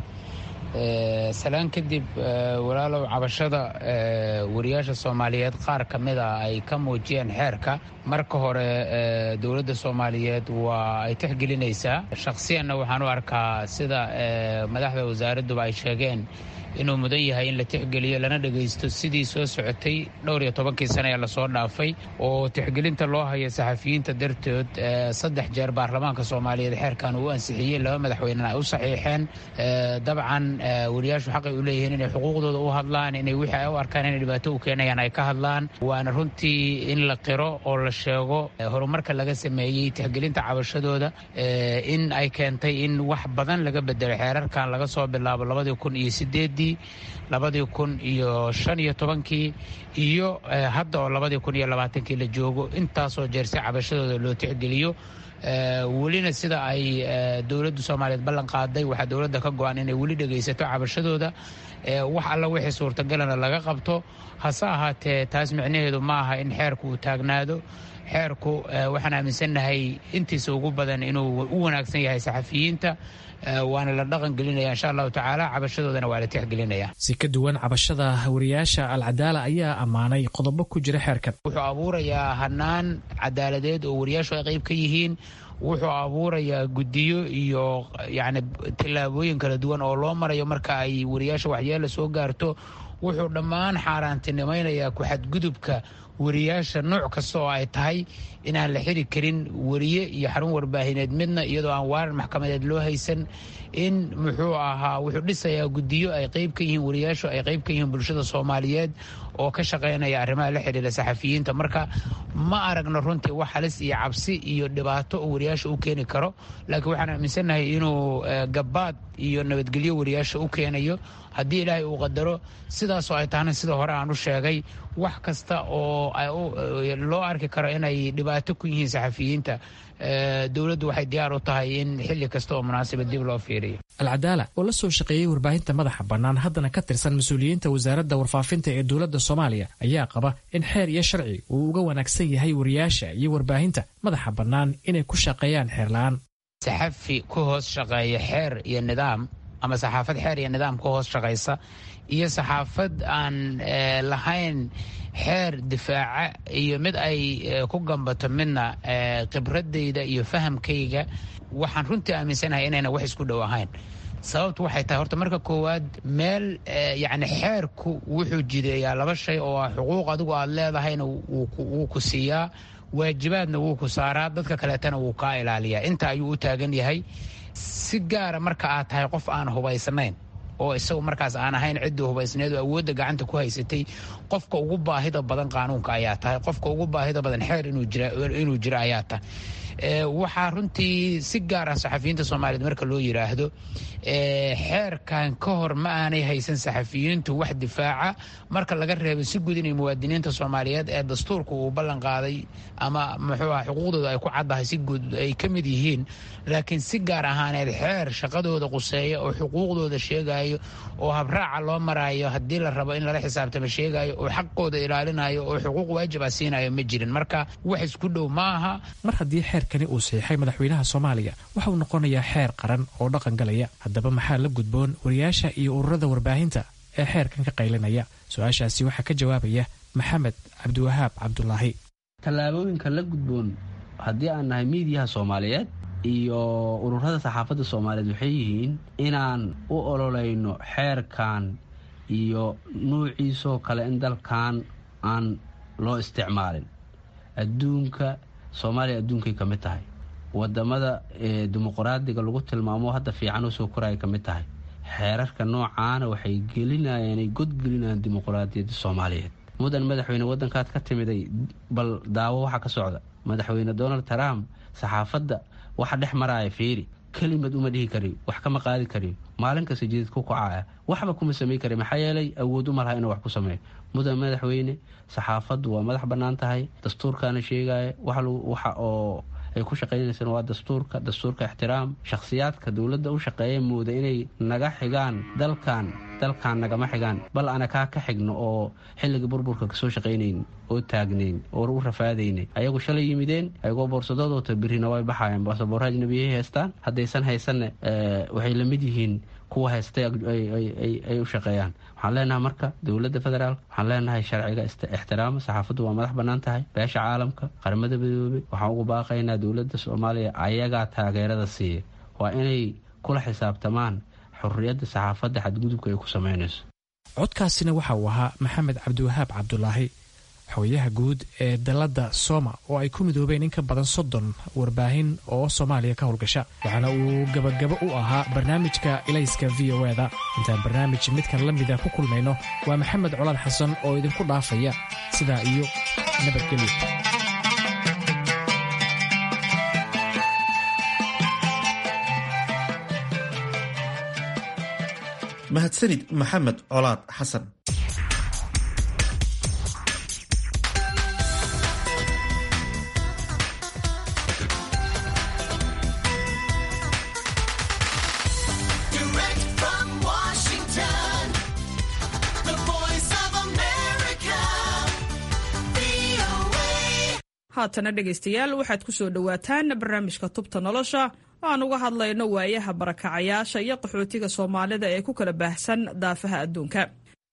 salaan kadib walaalow cabashada wariyaasha soomaaliyeed qaar ka mida ay ka muujiyeen xeerka marka hore dowladda soomaaliyeed waa ay tixgelinaysaa shakhsiyanna waxaan u arkaa sida madaxda wasaaradduba ay sheegeen inuu mudan yahay in la tixgeliyo lana dhegaysto sidii soo socotay dhowr iyo tobankii sane ee lasoo dhaafay oo tixgelinta loo haya saxafiyiinta dartood saddex jeer baarlamaanka soomaaliyeed xeerkan uu ansixiyey laba madaxweynena ay u saxiixeen dabcan wariyaashu xaqay u leeyihiin inay xuquuqdooda u hadlaan inay wixii ay u arkaan inay dhibaato u keenayaan ay ka hadlaan waana runtii in la qiro oo la sheego horumarka laga sameeyey tixgelinta cabashadooda in ay keentay in wax badan laga bedelo xeerarkan laga soo bilaabo labadii kun iyo sideed labadii kun iyo shan iyo tobankii iyo hadda oo labadii kun iyo labaatankii la joogo intaasoo jeer si cabashadooda loo tixgeliyo welina sida ay dowladda soomaaliyeed ballan qaaday waxaa dowladda ka go-an inay weli dhegaysato cabashadooda wax alla wixii suurtagalana laga qabto hase ahaatee taas micnaheedu ma aha in xeerku uu taagnaado xeerku waxaan aaminsannahay intiisa ugu badan inuu u wanaagsan yahay saxafiyiinta waana la dhaqan gelinaya insha allahu tacaala cabashadoodana waa la tixgelinaya si ka duwan cabashada wariyaasha alcadaala ayaa ammaanay qodobo ku jira xeerkan wuxuu abuurayaa hanaan cadaaladeed oo wariyaashu ay qayb ka yihiin wuxuu abuurayaa guddiyo iyo yacni tillaabooyin kala duwan oo loo marayo marka ay wariyaasha waxyeela soo gaarto wuxuu dhammaan xaaraantinimaynayaa ku-xadgudubka wariyaasha nooc kasta oo ay tahay inaan la xiri karin wariye iyo xarun warbaahineed midna iyadoo aan waarar maxkamadeed loo haysan in muxuu ahaa wuxuu dhisayaa guddiyo ay qayb ka yihiin wariyaashu ay qayb ka yihiin bulshada soomaaliyeed oo ka shaqaynaya arrimaha la xidhiira saxafiyiinta marka ma aragno runtii wax halis iyo cabsi iyo dhibaato oo wariyaasha u keeni karo laakiin waxaan aaminsannahay inuu gabaad iyo nabadgelyo wariyaasha u keenayo haddii ilaahay uu qadaro sidaasoo ay tahna sida hore aan u sheegay wax kasta oo loo arki karo inay dhibaato ku yihiin saxafiyiinta dowladdu waxay diyaar u tahay in xilli kasta oo munaasaba dib loo fiiriyo alcadaala oo la soo shaqeeyey warbaahinta madaxa bannaan haddana ka tirsan mas-uuliyiinta wasaaradda warfaafinta ee dowladda soomaaliya ayaa qaba in xeer iyo sharci uu uga wanaagsan yahay wariyaasha iyo warbaahinta madaxa bannaan inay ku shaqeeyaan xeerla-aan saxafi ku hoos shaqeeya xeer iyo nidaam ama saxaafad xeer iyo nidaam ku hoos shaqaysa iyo saxaafad aan lahayn xeer difaaca iyo mid ay ku gambato midna khibradayda iyo fahamkayga waxaan runtii aaminsanahay inayna wax isku dhow ahayn sababtu waxay tahay horta marka koowaad meel yacni xeerku wuxuu jideeyaa laba shay oo ah xuquuq adigu aad leedahayna wuu ku siiyaa waajibaadna wuu ku saaraa dadka kaleetana wuu kaa ilaaliyaa inta ayuu u taagan yahay si gaara marka aad tahay qof aan hubaysnayn oo isagu markaas aan ahayn ciddii hubaysneed oo awoodda gacanta ku haysatay qofka ugu baahida badan qaanuunka ayaa tahay qofka ugu baahida badan xeer inuu jiro ayaa tahay waxaa runtii si gaar ah saxafiyiinta soomaaliyeed marka loo yidhaahdo xeerkan ka hor ma aanay haysan saxafiyiintu wax difaaca marka laga reebo si guud inay muwaadiniinta soomaaliyeed ee dastuurka uu ballan qaaday ama muxuu ah xuquuqdooda ay ku caddahay si guud ay ka mid yihiin laakiin si gaar ahaaneed xeer shaqadooda quseeya oo xuquuqdooda sheegayo oo habraaca loo maraayo haddii la rabo in lala xisaabtamo sheegayo oo xaqooda ilaalinayo oo xuquuq waajib ah siinayo ma jirin marka wax isku dhow ma aha mar haddii xeerkani uu saxiixay madaxweynaha soomaaliya waxa uu noqonayaa xeer qaran oo dhaqan galaya haddaba maxaa la gudboon wariyaasha iyo ururada warbaahinta ee xeerkan ka qaylinaya su-aashaasi waxaa ka jawaabaya maxamed cabdiwahaab cabdulaahi tallaabooyinka la gudboon haddii aan nahay miidiyaha soomaaliyeed iyo ururada saxaafadda soomaaliyeed waxay yihiin inaan u ololeyno xeerkan iyo nuuciisoo kale in dalkan aan loo isticmaalin adduunka soomaaliya adduunkay ka mid tahay wadamada dimuqraadiga lagu tilmaamo hadda fiican usoo koraya ka mid tahay xeerarka noocaana waxay gelinayaan ay godgelinayaan dimuqraadiyadda soomaaliyeed mudan madaxweyne wadankaad ka timiday bal daawo waxa ka socda madaxweyne donald trump saxaafadda waxa dhex maraya fiiri kelimad uma dhihi kari wax kama qaadi kariyo maalin kasta jidid ku kacaya waxba kuma samey kari maxaa yeelay awood u malaha inuu wax ku sameeyo mudan madaxweyne saxaafaddu waa madax bannaan tahay dastuurkaana sheegaya waxa oo ay ku shaqaynaysaan waa dastuurka dastuurka ixtiraam shakhsiyaadka dowladda u shaqeeya mooda inay naga xigaan dalkan dalkan nagama xigaan bal ana kaa ka xigno oo xilliga burburka kasoo shaqaynayn oo taagnayn oo u rafaadaynay ayagu shalay yimideen ayagoo boorsadoodota birina way baxayaan baasaboor ajnabiyay haystaan haddaysan haysanne waxay la mid yihiin kuwa haystay ay u shaqeeyaan waxaan leenahay marka dowladda federaalk waxaan leenahay sharciga ixtiraama saxaafaddu waa madax bannaan tahay beesha caalamka qaramada midoobey waxaan ugu baaqaynaa dowladda soomaaliya ayagaa taageerada siiya waa inay kula xisaabtamaan xurriyadda saxaafadda xadgudubka ay ku samaynayso codkaasina waxa uu ahaa maxamed cabdiwahaab cabdulaahi xogayaha guud ee dalladda sooma oo ay ku midoobeen in ka badan soddon warbaahin oo soomaaliya ka howlgasha waxaana uu gabagabo u ahaa barnaamijka ilayska v o eda intaan barnaamij midkan la mida ku kulmayno waa maxamed colaad xasan oo idinku dhaafaya sidaa iyo nabadgelyo mahadsanid maxamed colaad xasan haatana dhegaystayaal waxaad ku soo dhowaataan barnaamijka tubta nolosha aan uga hadlayno waayaha barakacayaasha iyo qaxootiga soomaalida ee ku kala baahsan daafaha adduunka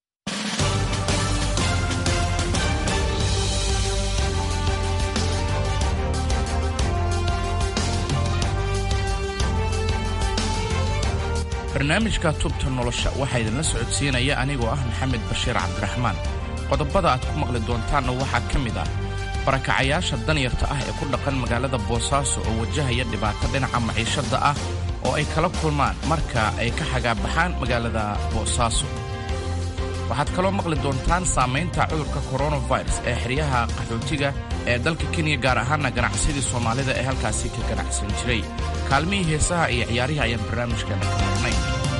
barnaamijka tubta nolosha waxaa idinla socodsiinaya anigoo ah maxamed bashiir cabdiraxmaan qodobada aad ku maqli doontaanna waxaa ka mid ah barakacayaasha danyarta ah ee ku dhaqan magaalada boosaaso oo wajahaya dhibaato dhinaca maciishadda ah oo ay kala kulmaan marka ay ka xagaabaxaan magaalada boosaaso waxaad kaloo maqli doontaan saamaynta cudurka koronafirus ee xeryaha qaxootiga ee dalka kenya gaar ahaana ganacsadii soomaalida ee halkaasi ka ganacsan jiray kaalmihii heesaha iyo ciyaarihii ayaan barnaamijkeena ka marnay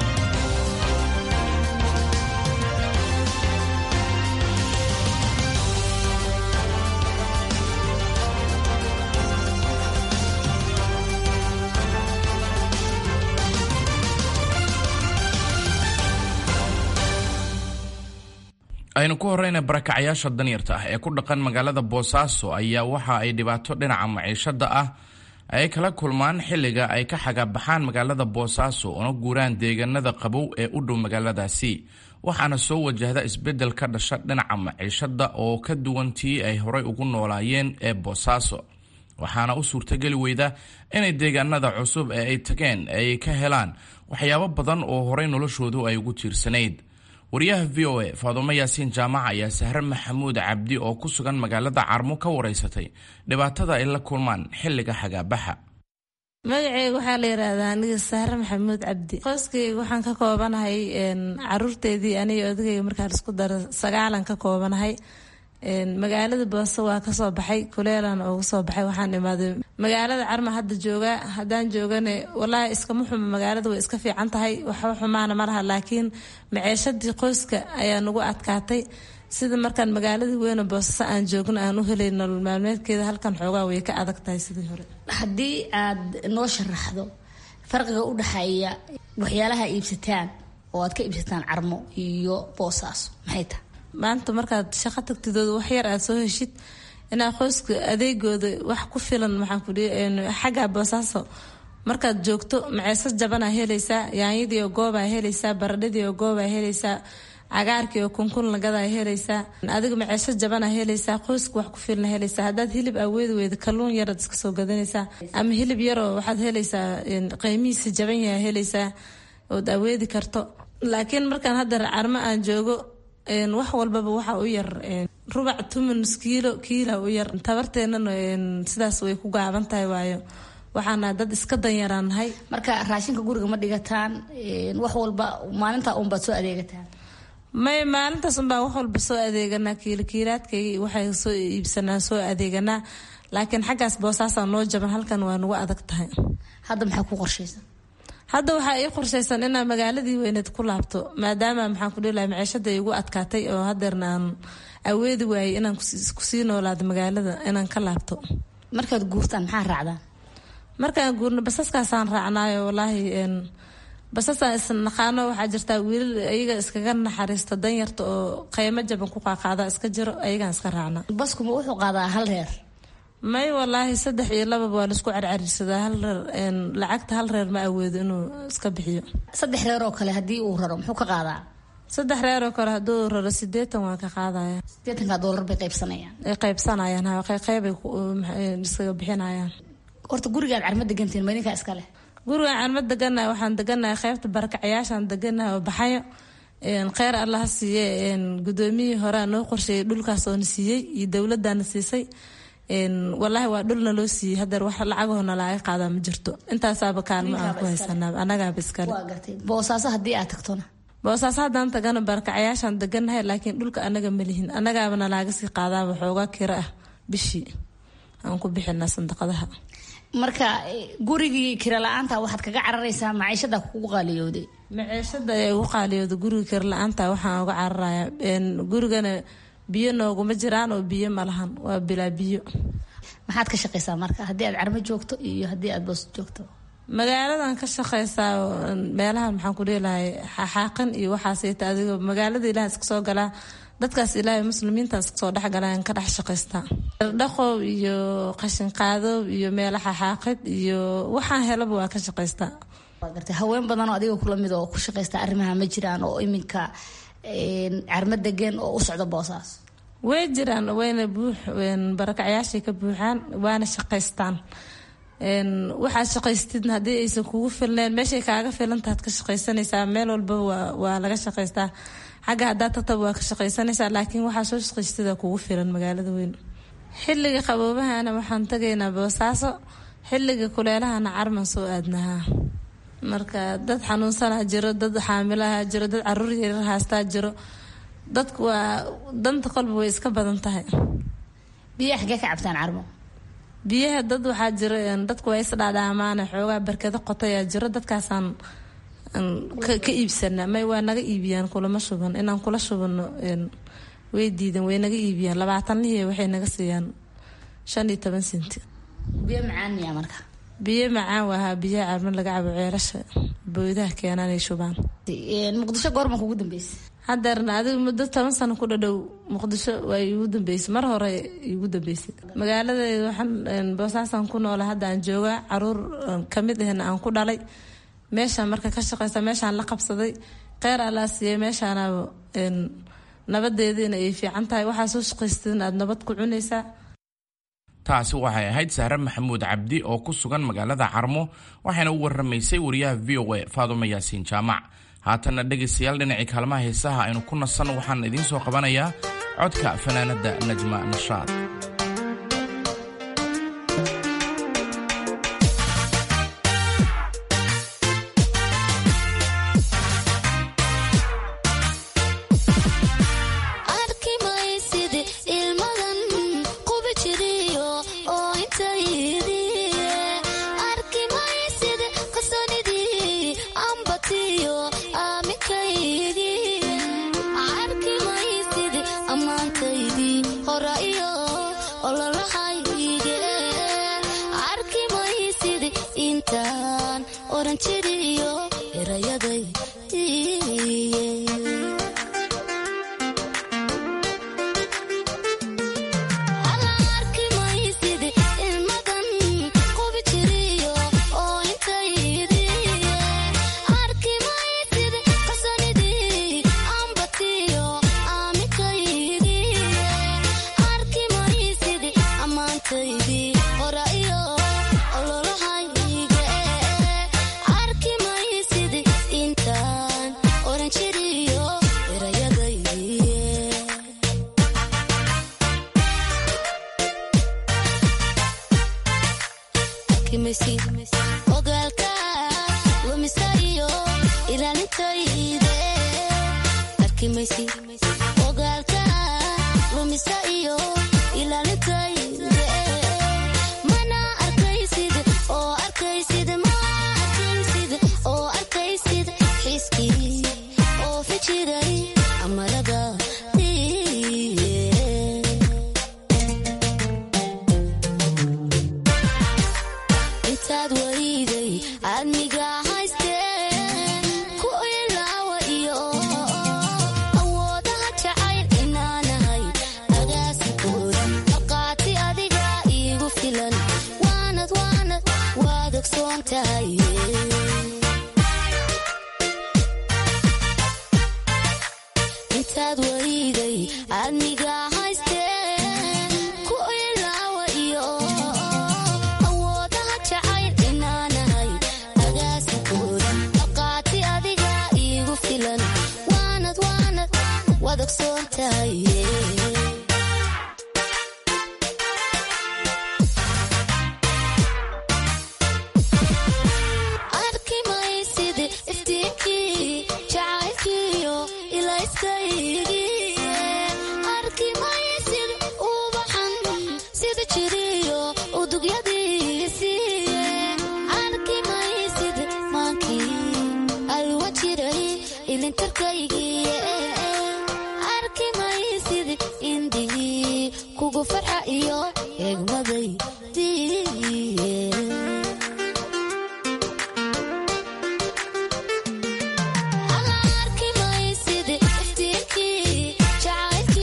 aynu ku horrayna barakacayaasha danyarta ah ee ku dhaqan magaalada boosaaso ayaa waxa ay dhibaato dhinaca maciishadda ah ay kala kulmaan xilliga ay ka xagaabaxaan magaalada boosaaso una guuraan deegaanada qabow ee u dhow magaaladaasi waxaana soo wajahda isbeddel ka dhasha dhinaca maciishadda oo ka duwan tii ay horay ugu noolaayeen ee boosaaso waxaana u suurtageli weyda inay deegaanada cusub ee ay tageen ay ka helaan waxyaabo badan oo horay noloshoodu ay ugu tiirsanayd wariyaha v o a faadumo yaasiin jaamac ayaa sahre maxamuud cabdi oo ku sugan magaalada carmo ka wareysatay dhibaatada ay la kulmaan xilliga xagaabaxa magaceyga waxaa la yidhaahdaa aniga sahre maxamuud cabdi qoyskayga waxaan ka koobanahay caruurteedii aniga odagayga markaa laisku daro sagaalan ka koobanahay magaalada booso waa kasoo baxay kuleelan ugu soo baxay waxaan imaaday magaalada carma hadda joogaa haddaan joogane walaahi iskama xumo magaalada way iska fiican tahay waxba xumaana ma laha laakiin maceeshadii qoyska ayaa nagu adkaatay sida markaan magaaladii weyne boosasa aan joogno aan u helay nolol maalmeedkeeda halkan xoogaa way ka adag tahay sidii hore haddii aad noo sharaxdo farqiga u dhexeeya waxyaalaha iibsataan oo aad ka iibsataan carmo iyo boosaaso maxay tahay maanta markaad shaqo tagtidooda wax yar aad soo heshid inaa qoyska adeegooda wax ku filan maxaan ku xagga boosaaso markaad joogto maceeso jabanaa helaysaa yaanyadii oo goobaa helaysaa baradhadii oo goobaa helaysaa cagaarkii oo kunkun lagadaa helaysaa adiga maceeso jabanaa helaysaa qoyska wax ku filna helaysaa haddaad hilib aweedi weyda kalluun yaraad iska soo gadanaysaa ama hilib yaroo waxaad helaysaa qiimihiisa jaban yaha helaysaa ood aweedi karto laakiin markaan hadda carmo aan joogo wax walbaba waxa u yar rubac tumanus kiilo kiila u yar tabarteenana sidaas way ku gaaban tahay waayo waxaana dad iska danyaraanahay marka raashinka guriga ma dhigataan wax walba maalinta unbaad soo adeegataan may maalintaas unbaa wax walba soo adeeganaa kiilokiilaadkayga waxay soo iibsanaa soo adeeganaa laakiin xaggaas boosaasaa noo jaban halkan waa nagu adag tahay hadda maxaa ku qorshaysan hadda waxaa ii qorshaysan inaa magaaladii weyneed ku laabto maadaama maxaan ku dhihilaha maciishada igu adkaatay oo hadeerna aan aweedi waayay inaan kusii noolaado magaalada inaan ka laabto markaad guurtaan maxaa raacdaan markaan guurno basaskaasaan raacnaayo walaahi basasaan isnaqaano waxaa jirtaa wiilal ayaga iskaga naxariista danyarta oo qeymo jaban ku qaaqaada iska jiro ayagaan iska raacna baskuma wuxuu qaadaa hal reer may walaahi saddex iyo lababa waa laisku carcarsadaa hal reer lacagta hal reer ma awoodo inuu iska bixiyo saddex reer oo kale haddii uu raro muxuu ka qaadaa saddex reer oo kale hadduu raro sideetan waa ka qaadaya sideetanka doolar bay qaybsanayaan ay qaybsanayaan ha qeybay iskaga bixinayaan horta gurigaad carma degantiin ma idinkaa iska leh gurigaan carma deganahay waxaan deganahay qeybta barakacayaashaan deganahay oo baxayo kheyr allaha siiye gudoomiyihii horea noo qorsheeyay dhulkaas oona siiyey iyo dowladana siisay walaahi waa dhulna loo siiyey hadeer wax lacagahona laaga qaadaa ma jirto intaasaaba kaalmo aan ku haysanaa anagaaba iskale boosaaso haddii aad tagtona boosaaso haddaan tagana barakacayaashaan deganahay laakiin dhulka anaga malihin anagaabana laaga sii qaadaaba xoogaa kiro ah bishii aan ku bixinaa sandaqadaha marka gurigii kira la-aanta waxaad kaga cararaysaa maciishada kugu qaaliyooday maciishada ee ugu qaaliyooda guriga kira la-aanta waxaan uga cararaya gurigana biyo nooguma jiraan oo biyo malahan waa bilaa biyo maxaad ka shaqaysaa marka haddii aad carmo joogto iyo haddii aad boos joogto magaaladan ka shaqaysaa meelahan maxaan ku dhihilahay xaaqin iyo waxaasayta adigoo magaalada ilaah iska soo galaa dadkaas ilaahay muslimiintaas kasoo dhexgalaan ka dhex shaqaystaa dhaqow iyo qashinqaadow iyo meelo xaxaaqid iyo waxaan helaba waa ka shaqaystaa haween badanoo adiga kula mid oo ku shaqaysta arrimaha ma jiraan oo iminka carmo degan oo u socda boosaas way jiraan wayna buux barakacyaashay ka buuxaan waana shaqaystaan waxaad shaqaystidna haddii aysan kugu filneen meeshay kaaga filantaad ka shaqaysanaysaa meel walbaba waa laga shaqaystaa xagga haddaad tagtaba waa ka shaqaysanaysaa laakiin waxaa soo shaqaystida kugu filan magaalada weyn xilliga qaboobahana waxaan tagaynaa boosaaso xilliga kuleelahana carman soo aadnahaa marka dad xanuunsanaa jiro dad xaamilaha jiro dad caruur yaryar haastaa jiro dadku waa danta qolba way iska badan tahay biyaha xagee ka cabtaan carmo biyaha dad waxaa jiro dadku waa isdhaadhaamaana xoogaa barkado qotayaa jiro dadkaasaan ka iibsana may waa naga iibiyaan kulama shuban inaan kula shubano way diidan way naga iibiyaan labaatan lihi waxay naga siiyaan shan iyo toban senti biyo macaan miyaa marka biyo macaan waahaa biyaha carmo laga cabo ceelasha booydaha keenanay shubaan muqdisho goorma kugu dambeysay hadeerna adigu muddo toban sano ku dhadhow muqdisho waa iigu dambeysay mar hore iigu dambeysay magaaladeeda waxaan boosaasan ku noola hadda aan joogaa caruur kamid ahna aan ku dhalay meeshaan marka ka shaqeysa meeshaan la qabsaday kheyr allaa siiyey meeshaanaaba nabadeediina ay fiican tahay waxaa soo shaqaystadin aada nabad ku cunaysaa taasi waxay ahayd sahre maxamuud cabdi oo ku sugan magaalada carmo waxayna u waramaysay wariyaha v o a faadumo yaasiin jaamac haatanna dhegaystayaal dhinacii kaalmaha heesaha aynu ku nasan waxaan idiin soo qabanayaa codka fanaanadda najma nashaad Child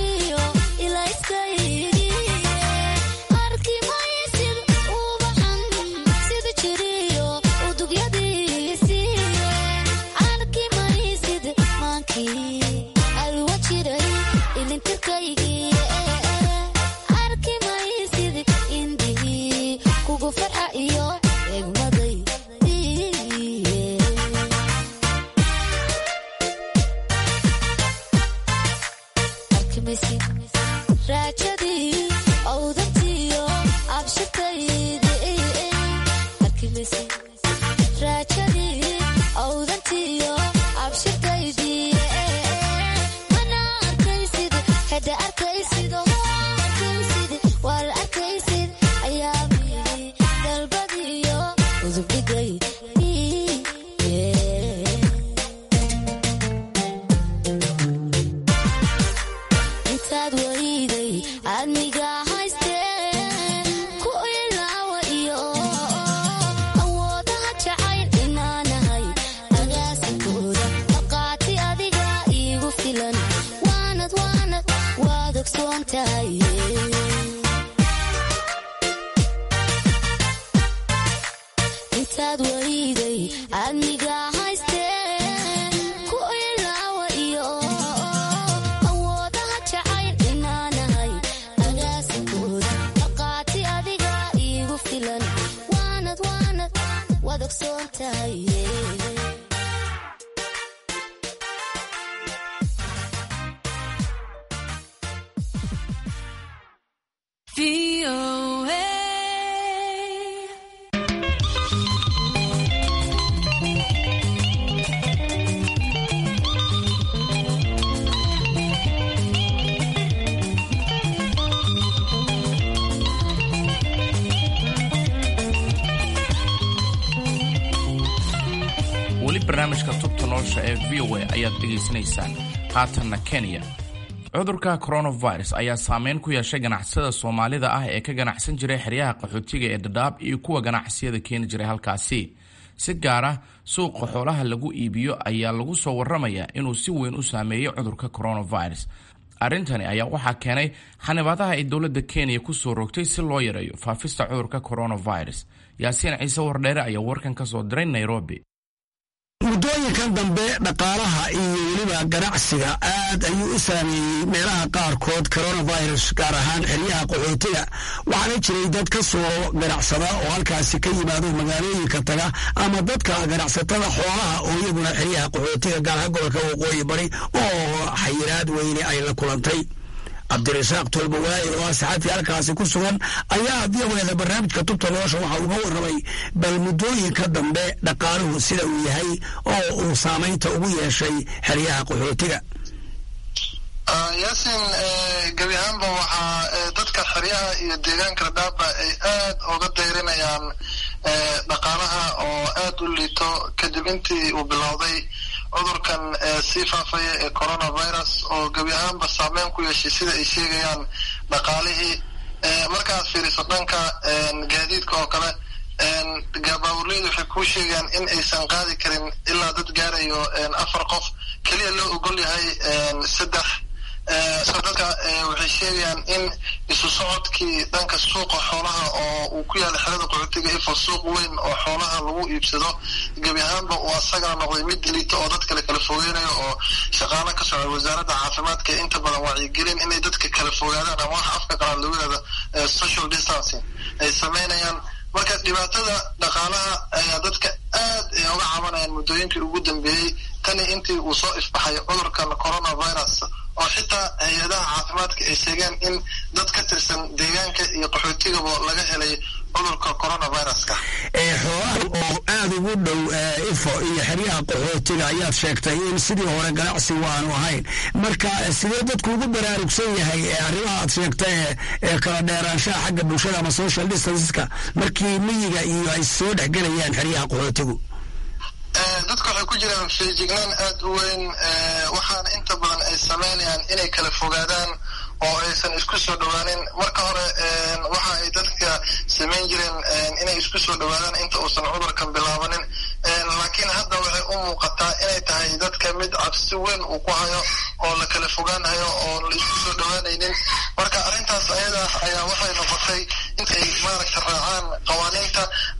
weli barnaamijka tubta nolosha ee v o a ayaad dhegaysanaysaan haatanna kenya cudurka coronavirus ayaa saameyn ku yeeshay ganacsada soomaalida ah ee ka ganacsan jiray xeryaha qaxootiga ee dhadhaab iyo kuwa ganacsiyada keeni jiray halkaasi si gaar ah suuqa xoolaha lagu iibiyo ayaa lagu soo waramayaa inuu si weyn u saameeyey cudurka coronavirus arrintani ayaa waxaa keenay xanibaadaha ay dowladda kenya kusoo rogtay si loo yareeyo faafista cudurka coronavirus yaasiin ciise wardheere ayaa warkan ka soo diray nairobi muddooyinkan dambe dhaqaalaha iyo weliba ganacsiga aad ayuu u saameeyey meelaha qaarkood coronavirus gaar ahaan xeryaha qaxootiga waxaana jiray dad ka soo ganacsada oo halkaasi ka yimaado magaalooyinka taga ama dadka ganacsatada xoolaha oo iyaguna xeryaha qaxootiga gaar ahaan gobolka waqooyi bari oo xayiraad weyne ay la kulantay cabdirasaaq tolbawaaye oo ah saxafi halkaasi ku sugan ayaa diyaweeda barnaamijka tubta nolosha waxa uga warramay bal muddooyinka dambe dhaqaaluhu sida uu yahay oo uu saamaynta ugu yeeshay xeryaha qaxootiga yaasin gebi ahaanba waxaa dadka xeryaha iyo deegaanka dhadhaaba ay aad uga dayrinayaan dhaqaalaha oo aad u liito kadib intii uu bilowday cudurkan sii faafaya ee coronavirus oo gebi ahaanba saameyn ku yeeshay sida ay sheegayaan dhaqaalihii markaad fiiriso dhanka gaadiidka oo kale baaburleydu waxay kuu sheegayaan in aysan qaadi karin ilaa dad gaarayo afar qof keliya loo ogol yahay saddex so dadka waxay sheegayaan in isu socodkii dhanka suuqa xoolaha oo uu ku yaala xerada qaxootiga ifo suuq weyn oo xoolaha lagu iibsado gebi ahaanba uu asagana noqday mid liito oo dadka la kala fogeynayo oo shaqaalo ka socda wasaaradda caafimaadka inta badan wacyigelin inay dadka kala fogaadaan ama wax afka qalaad lagu yihahdo social distancing ay sameynayaan marka dhibaatada dhaqaalaha ayaa dadka aad ay uga cabanayaan muddooyinkii ugu dambeeyey tani intii uu soo ifbaxay cudurkan coronavirus oo xitaa hay-adaha caafimaadka ay sheegeen in dad ka tirsan deegaanka iyo qaxootigaba laga helay cudurka coronaviruska xoolaha oo aad ugu dhow ifo iyo xeryaha qaxootiga ayaad sheegtay in sidii hore ganacsigu aanu ahayn marka sidee dadku ugu baraarugsan yahay arrimaha aad sheegtay ee kala dheeraanshaha xagga bulshada ama social distanceska markii miyiga iyo ay soo dhexgelayaan xeryaha qaxootigu dadka waxay ku jiraan feejignaan aad u weyn waxaana inta badan ay sameynayaan inay kala fogaadaan oo aysan isku soo dhowaanin marka hore waxa ay dadka samayn jireen inay isku soo dhowaadaan inta uusan cudurkan bilaabanin laakiin hadda waxay u muuqataa inay tahay dadka mid cabsi weyn uu ku hayo oo la kala fogaanhayo oo la isku soo dhowaanaynin marka arrintaas ayada ayaa waxay noqotay intay maaragta raacaan qawaaniinta ama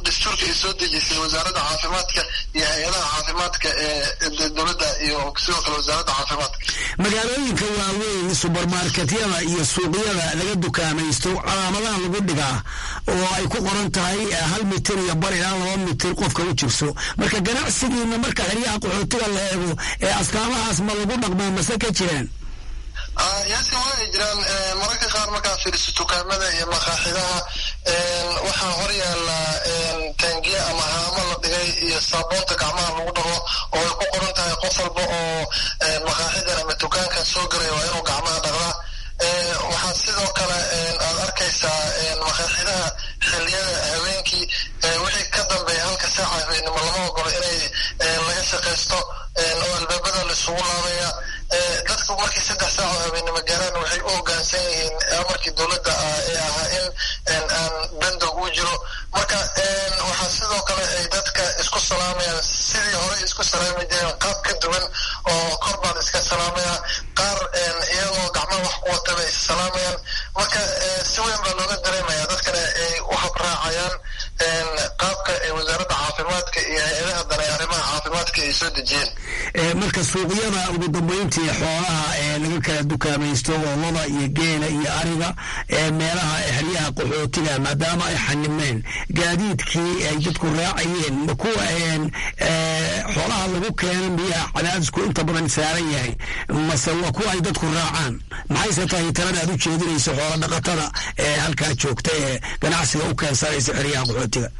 dastuurka ay soo dejisay wasaaradda caafimaadka iyo hay-adaha caafimaadka ee dowladda iyo sidoo kale wasaaradda caafimaadka magaalooyinka waaweyn subermarketyada iyo suuqyada laga dukaamaysto calaamadaha lagu dhigaa oo ay ku qoran tahay hal mitir iyo bar ilaa laba mitir qofka u jirso marka ganacsigiina marka xeryaha qaxootiga la eego ee astaamahaas ma lagu dhaqmaa mase ka jiraan yaasi waa ay jiraan mararka qaar markaa fiiriso dukaamada iyo maqaaxidaha waxaa hor yaala taangiya ama haamo la dhigay iyo saabuunta gacmaha lagu dhaqo oo ay ku qoran tahay qof walba oo maqaaxidan ama dukaankan soo galaya waa inuu gacmaha dhaqdaa waxaa sidoo kale aad arkaysaa maqaaxidaha xiliyada habeenkii wixii ka dambeeya halka saaca habeenimo lama ogolo inay laga shaqaysto oo albaabada laisugu laabaya dadku markii saddex saac oo habeenimo gaaraan waxay u hoggaansan yihiin amarkii dowladda ee ahaa in aan bandow uu jiro marka waxaa sidoo kale ay dadka isku salaamayaan sidii horey isku salaami jireen qaab ka duwan oo kor baan iska salaamaya qaar iyagoo gacmaha wax ku wataba is salaamayaan marka si weyn baa looga dareemaya dadkana ay u habraacayaan qaabka ay wasaaradda caafimaadka iyo hay-adaha dane arrimaha caafimaadka ay soo dejiyeen marka suuqyada ugu dambeyntii xoolaha ee laga kala dukaamaysto loolada iyo geela iyo ariga ee meelaha xeryaha qaxootiga maadaama ay xanimeen gaadiidkii ay dadku raacayeen ma kuwa xoolaha lagu keena miyaa cadaadisku inta badan saaran yahay mase waa kuwa ay dadku raacaan maxayse tahay talada aad u jeedinayso xoola dhaqatada ee halkaa joogta ee ganacsiga u keensanaysa xeryaha qaxootiga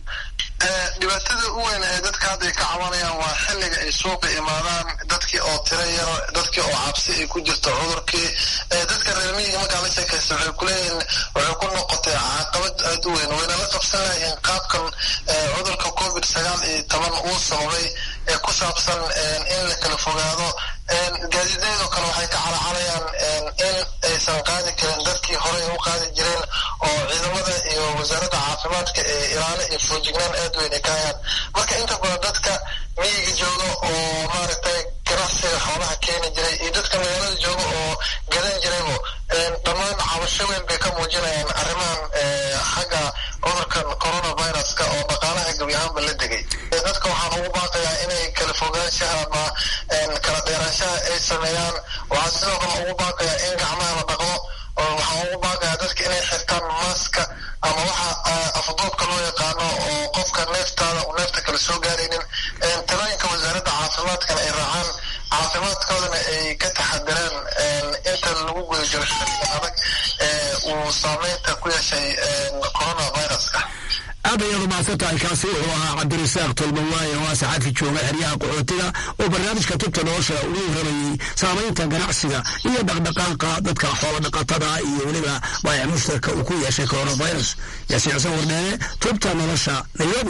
dhibaatada u weyn ee dadka hadday ka cabanayaan waa xilliga ay suuqa imaadaan dadkii oo tira yar dadkii oo cabsi ay ku jirto cudurkii dadka reer miyiga markaa la sheekaysta waxay kuleeyihiin waxay ku noqotay caqabad aad u weyn wayna la qabsan lahayiin qaabkan cudurka covid sagaal iyo toban uu sababay ee ku saabsan in la kala fogaado gaadiidayadoo kale waxay ka calacalayaan in aysan qaadi karin dadkii horey u qaadi jireen oo ciidamada iyo wasaaradda caafimaadka ee ilaalo iyo foojignaan aad weyn ay ka hayaan marka inta badan dadka miyiga jooga oo maaragtay ganacsiga xoolaha keeni jiray iyo dadka magaalada jooga oo gadan jiraybo dhammaan cabasho weyn bay ka muujinayaan arrimahan xagga cudurkan coronaviruska oo dhaqaalaha gebi ahaanba la degay dadka waxaan ugu baaqayaa inay kala fogaanshaha ama kala dheeraanshaha ay sameeyaan waxaa sidoo kale ugu baaqayaa in gacmaha la dhaqdo waxaan ugu baaqayaa dadka inay xirtaan maaska ama waxa afduubka loo yaqaano oo qofka neeftaada uu neefta kale soo gaaraynin talooyinka wasaaradda caafimaadkana ay raacaan caafimaadkoodana ay ka taxadiraan inta lagu guda jiro xilliga adag ee uu saameynta ku yeeshay coronaviruska aad ayaad umahadsan tahay kaasi wuxuu ahaa cabdirasaaq tolmawaaye oo ah saxafi jooga xeryaha qaxootiga oo barnaamijka tubta nolosha uga waramayey saamaynta ganacsiga iyo dhaqdhaqaaqa dadka xoola dhaqatada iyo weliba baayac mushtarka uu ku yeeshay coronavirus yaasiin xuseen wardheene tubta nolosha nairobi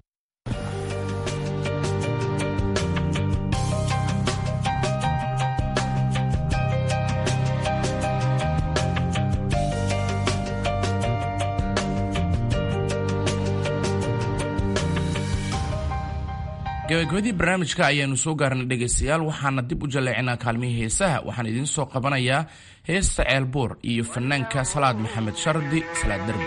gabagabadii barnaamijka ayaanu soo gaarnay dhegaystayaal waxaana dib u jalleecinaa kaalmihii heesaha waxaan idiin soo qabanayaa heesta ceelbuur iyo fanaanka salaad maxamed shardi salaad derbi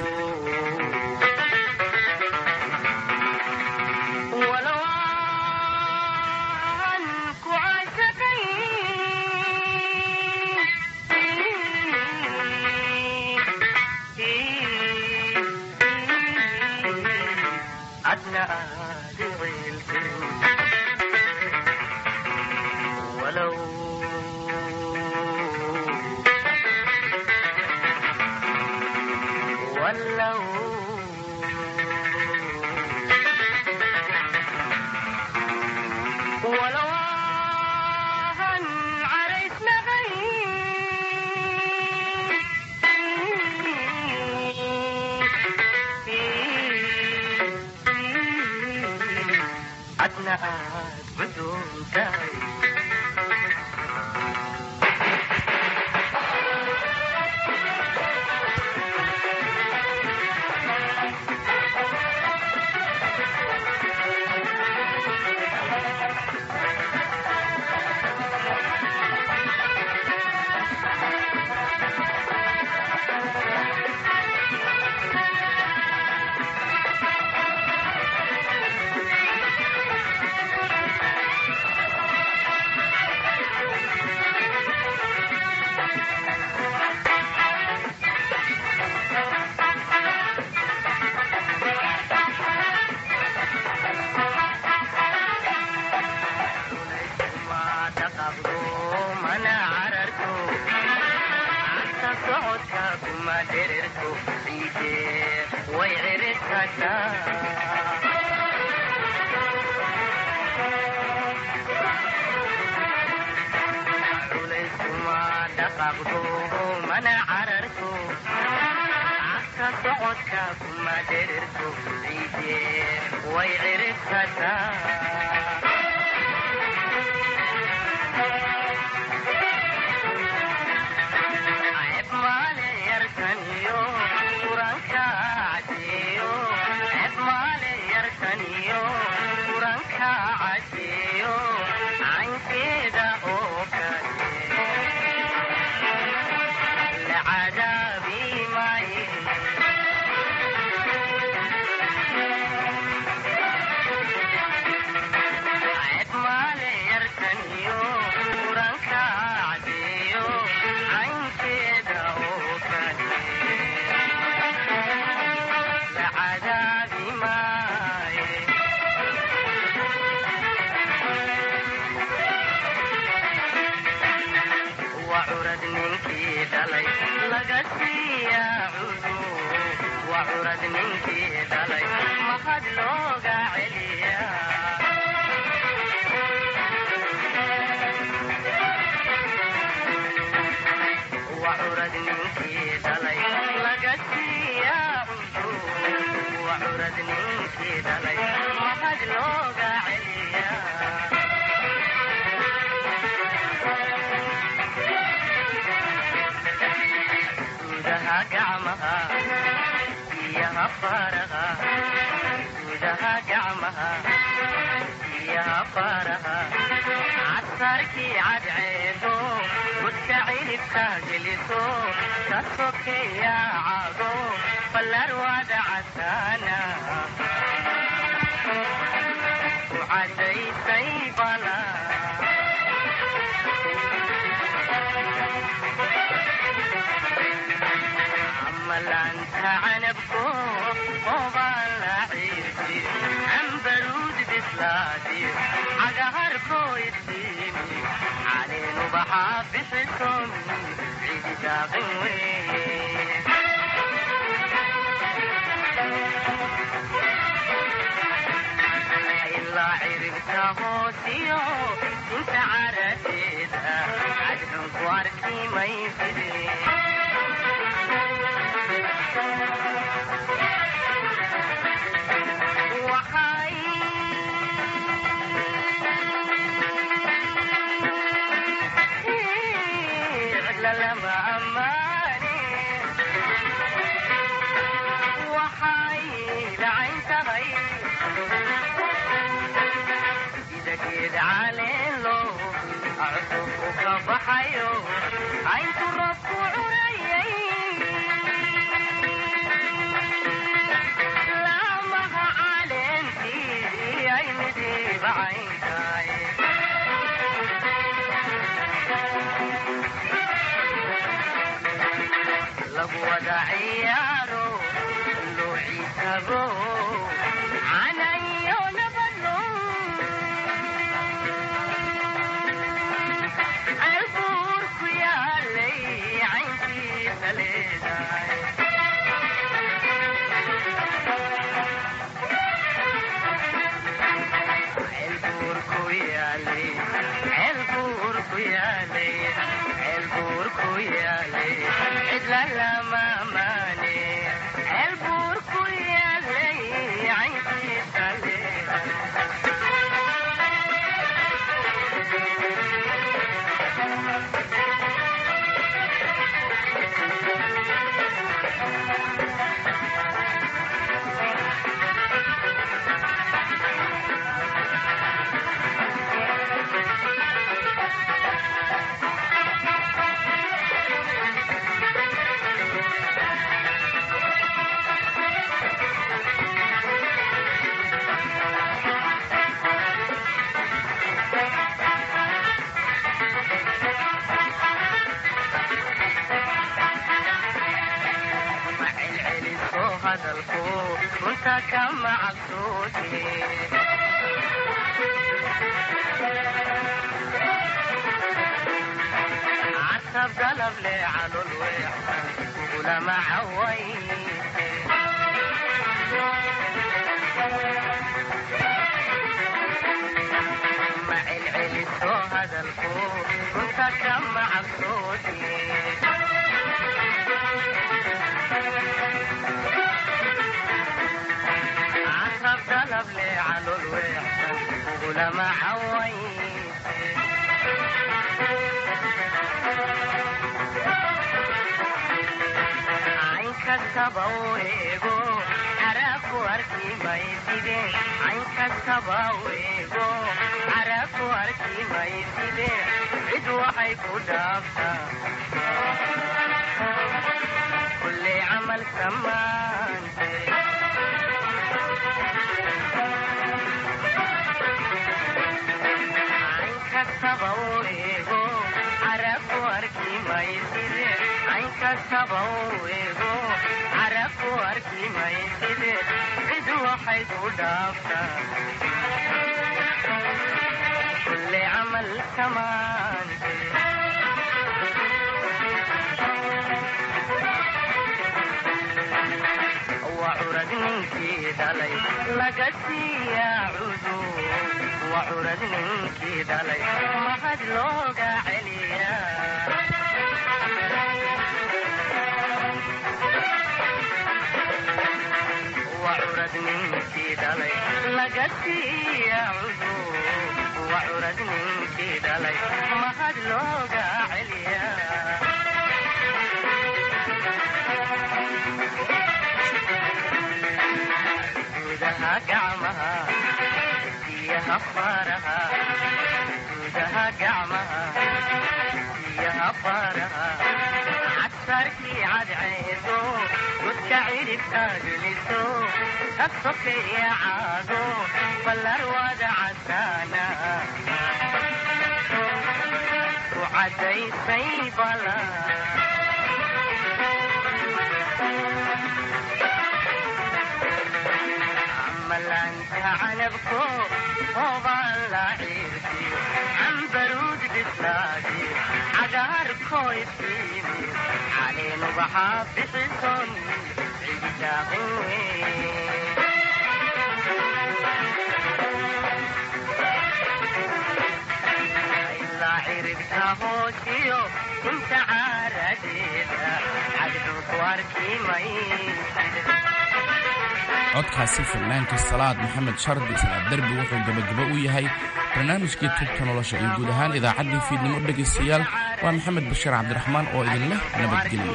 codkaasi fanaanka salaad maxamed shardi salaad derbi wuxuu gebagabo u yahay barnaamijkii tubta nolosha iyo guud ahaan idaacaddii fiidnimo dhegaystayaal waa maxamed bashiir cabdiraxmaan oo idin leh nabadgelyo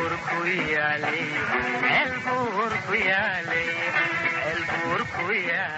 el burku yaalay el burku yaalay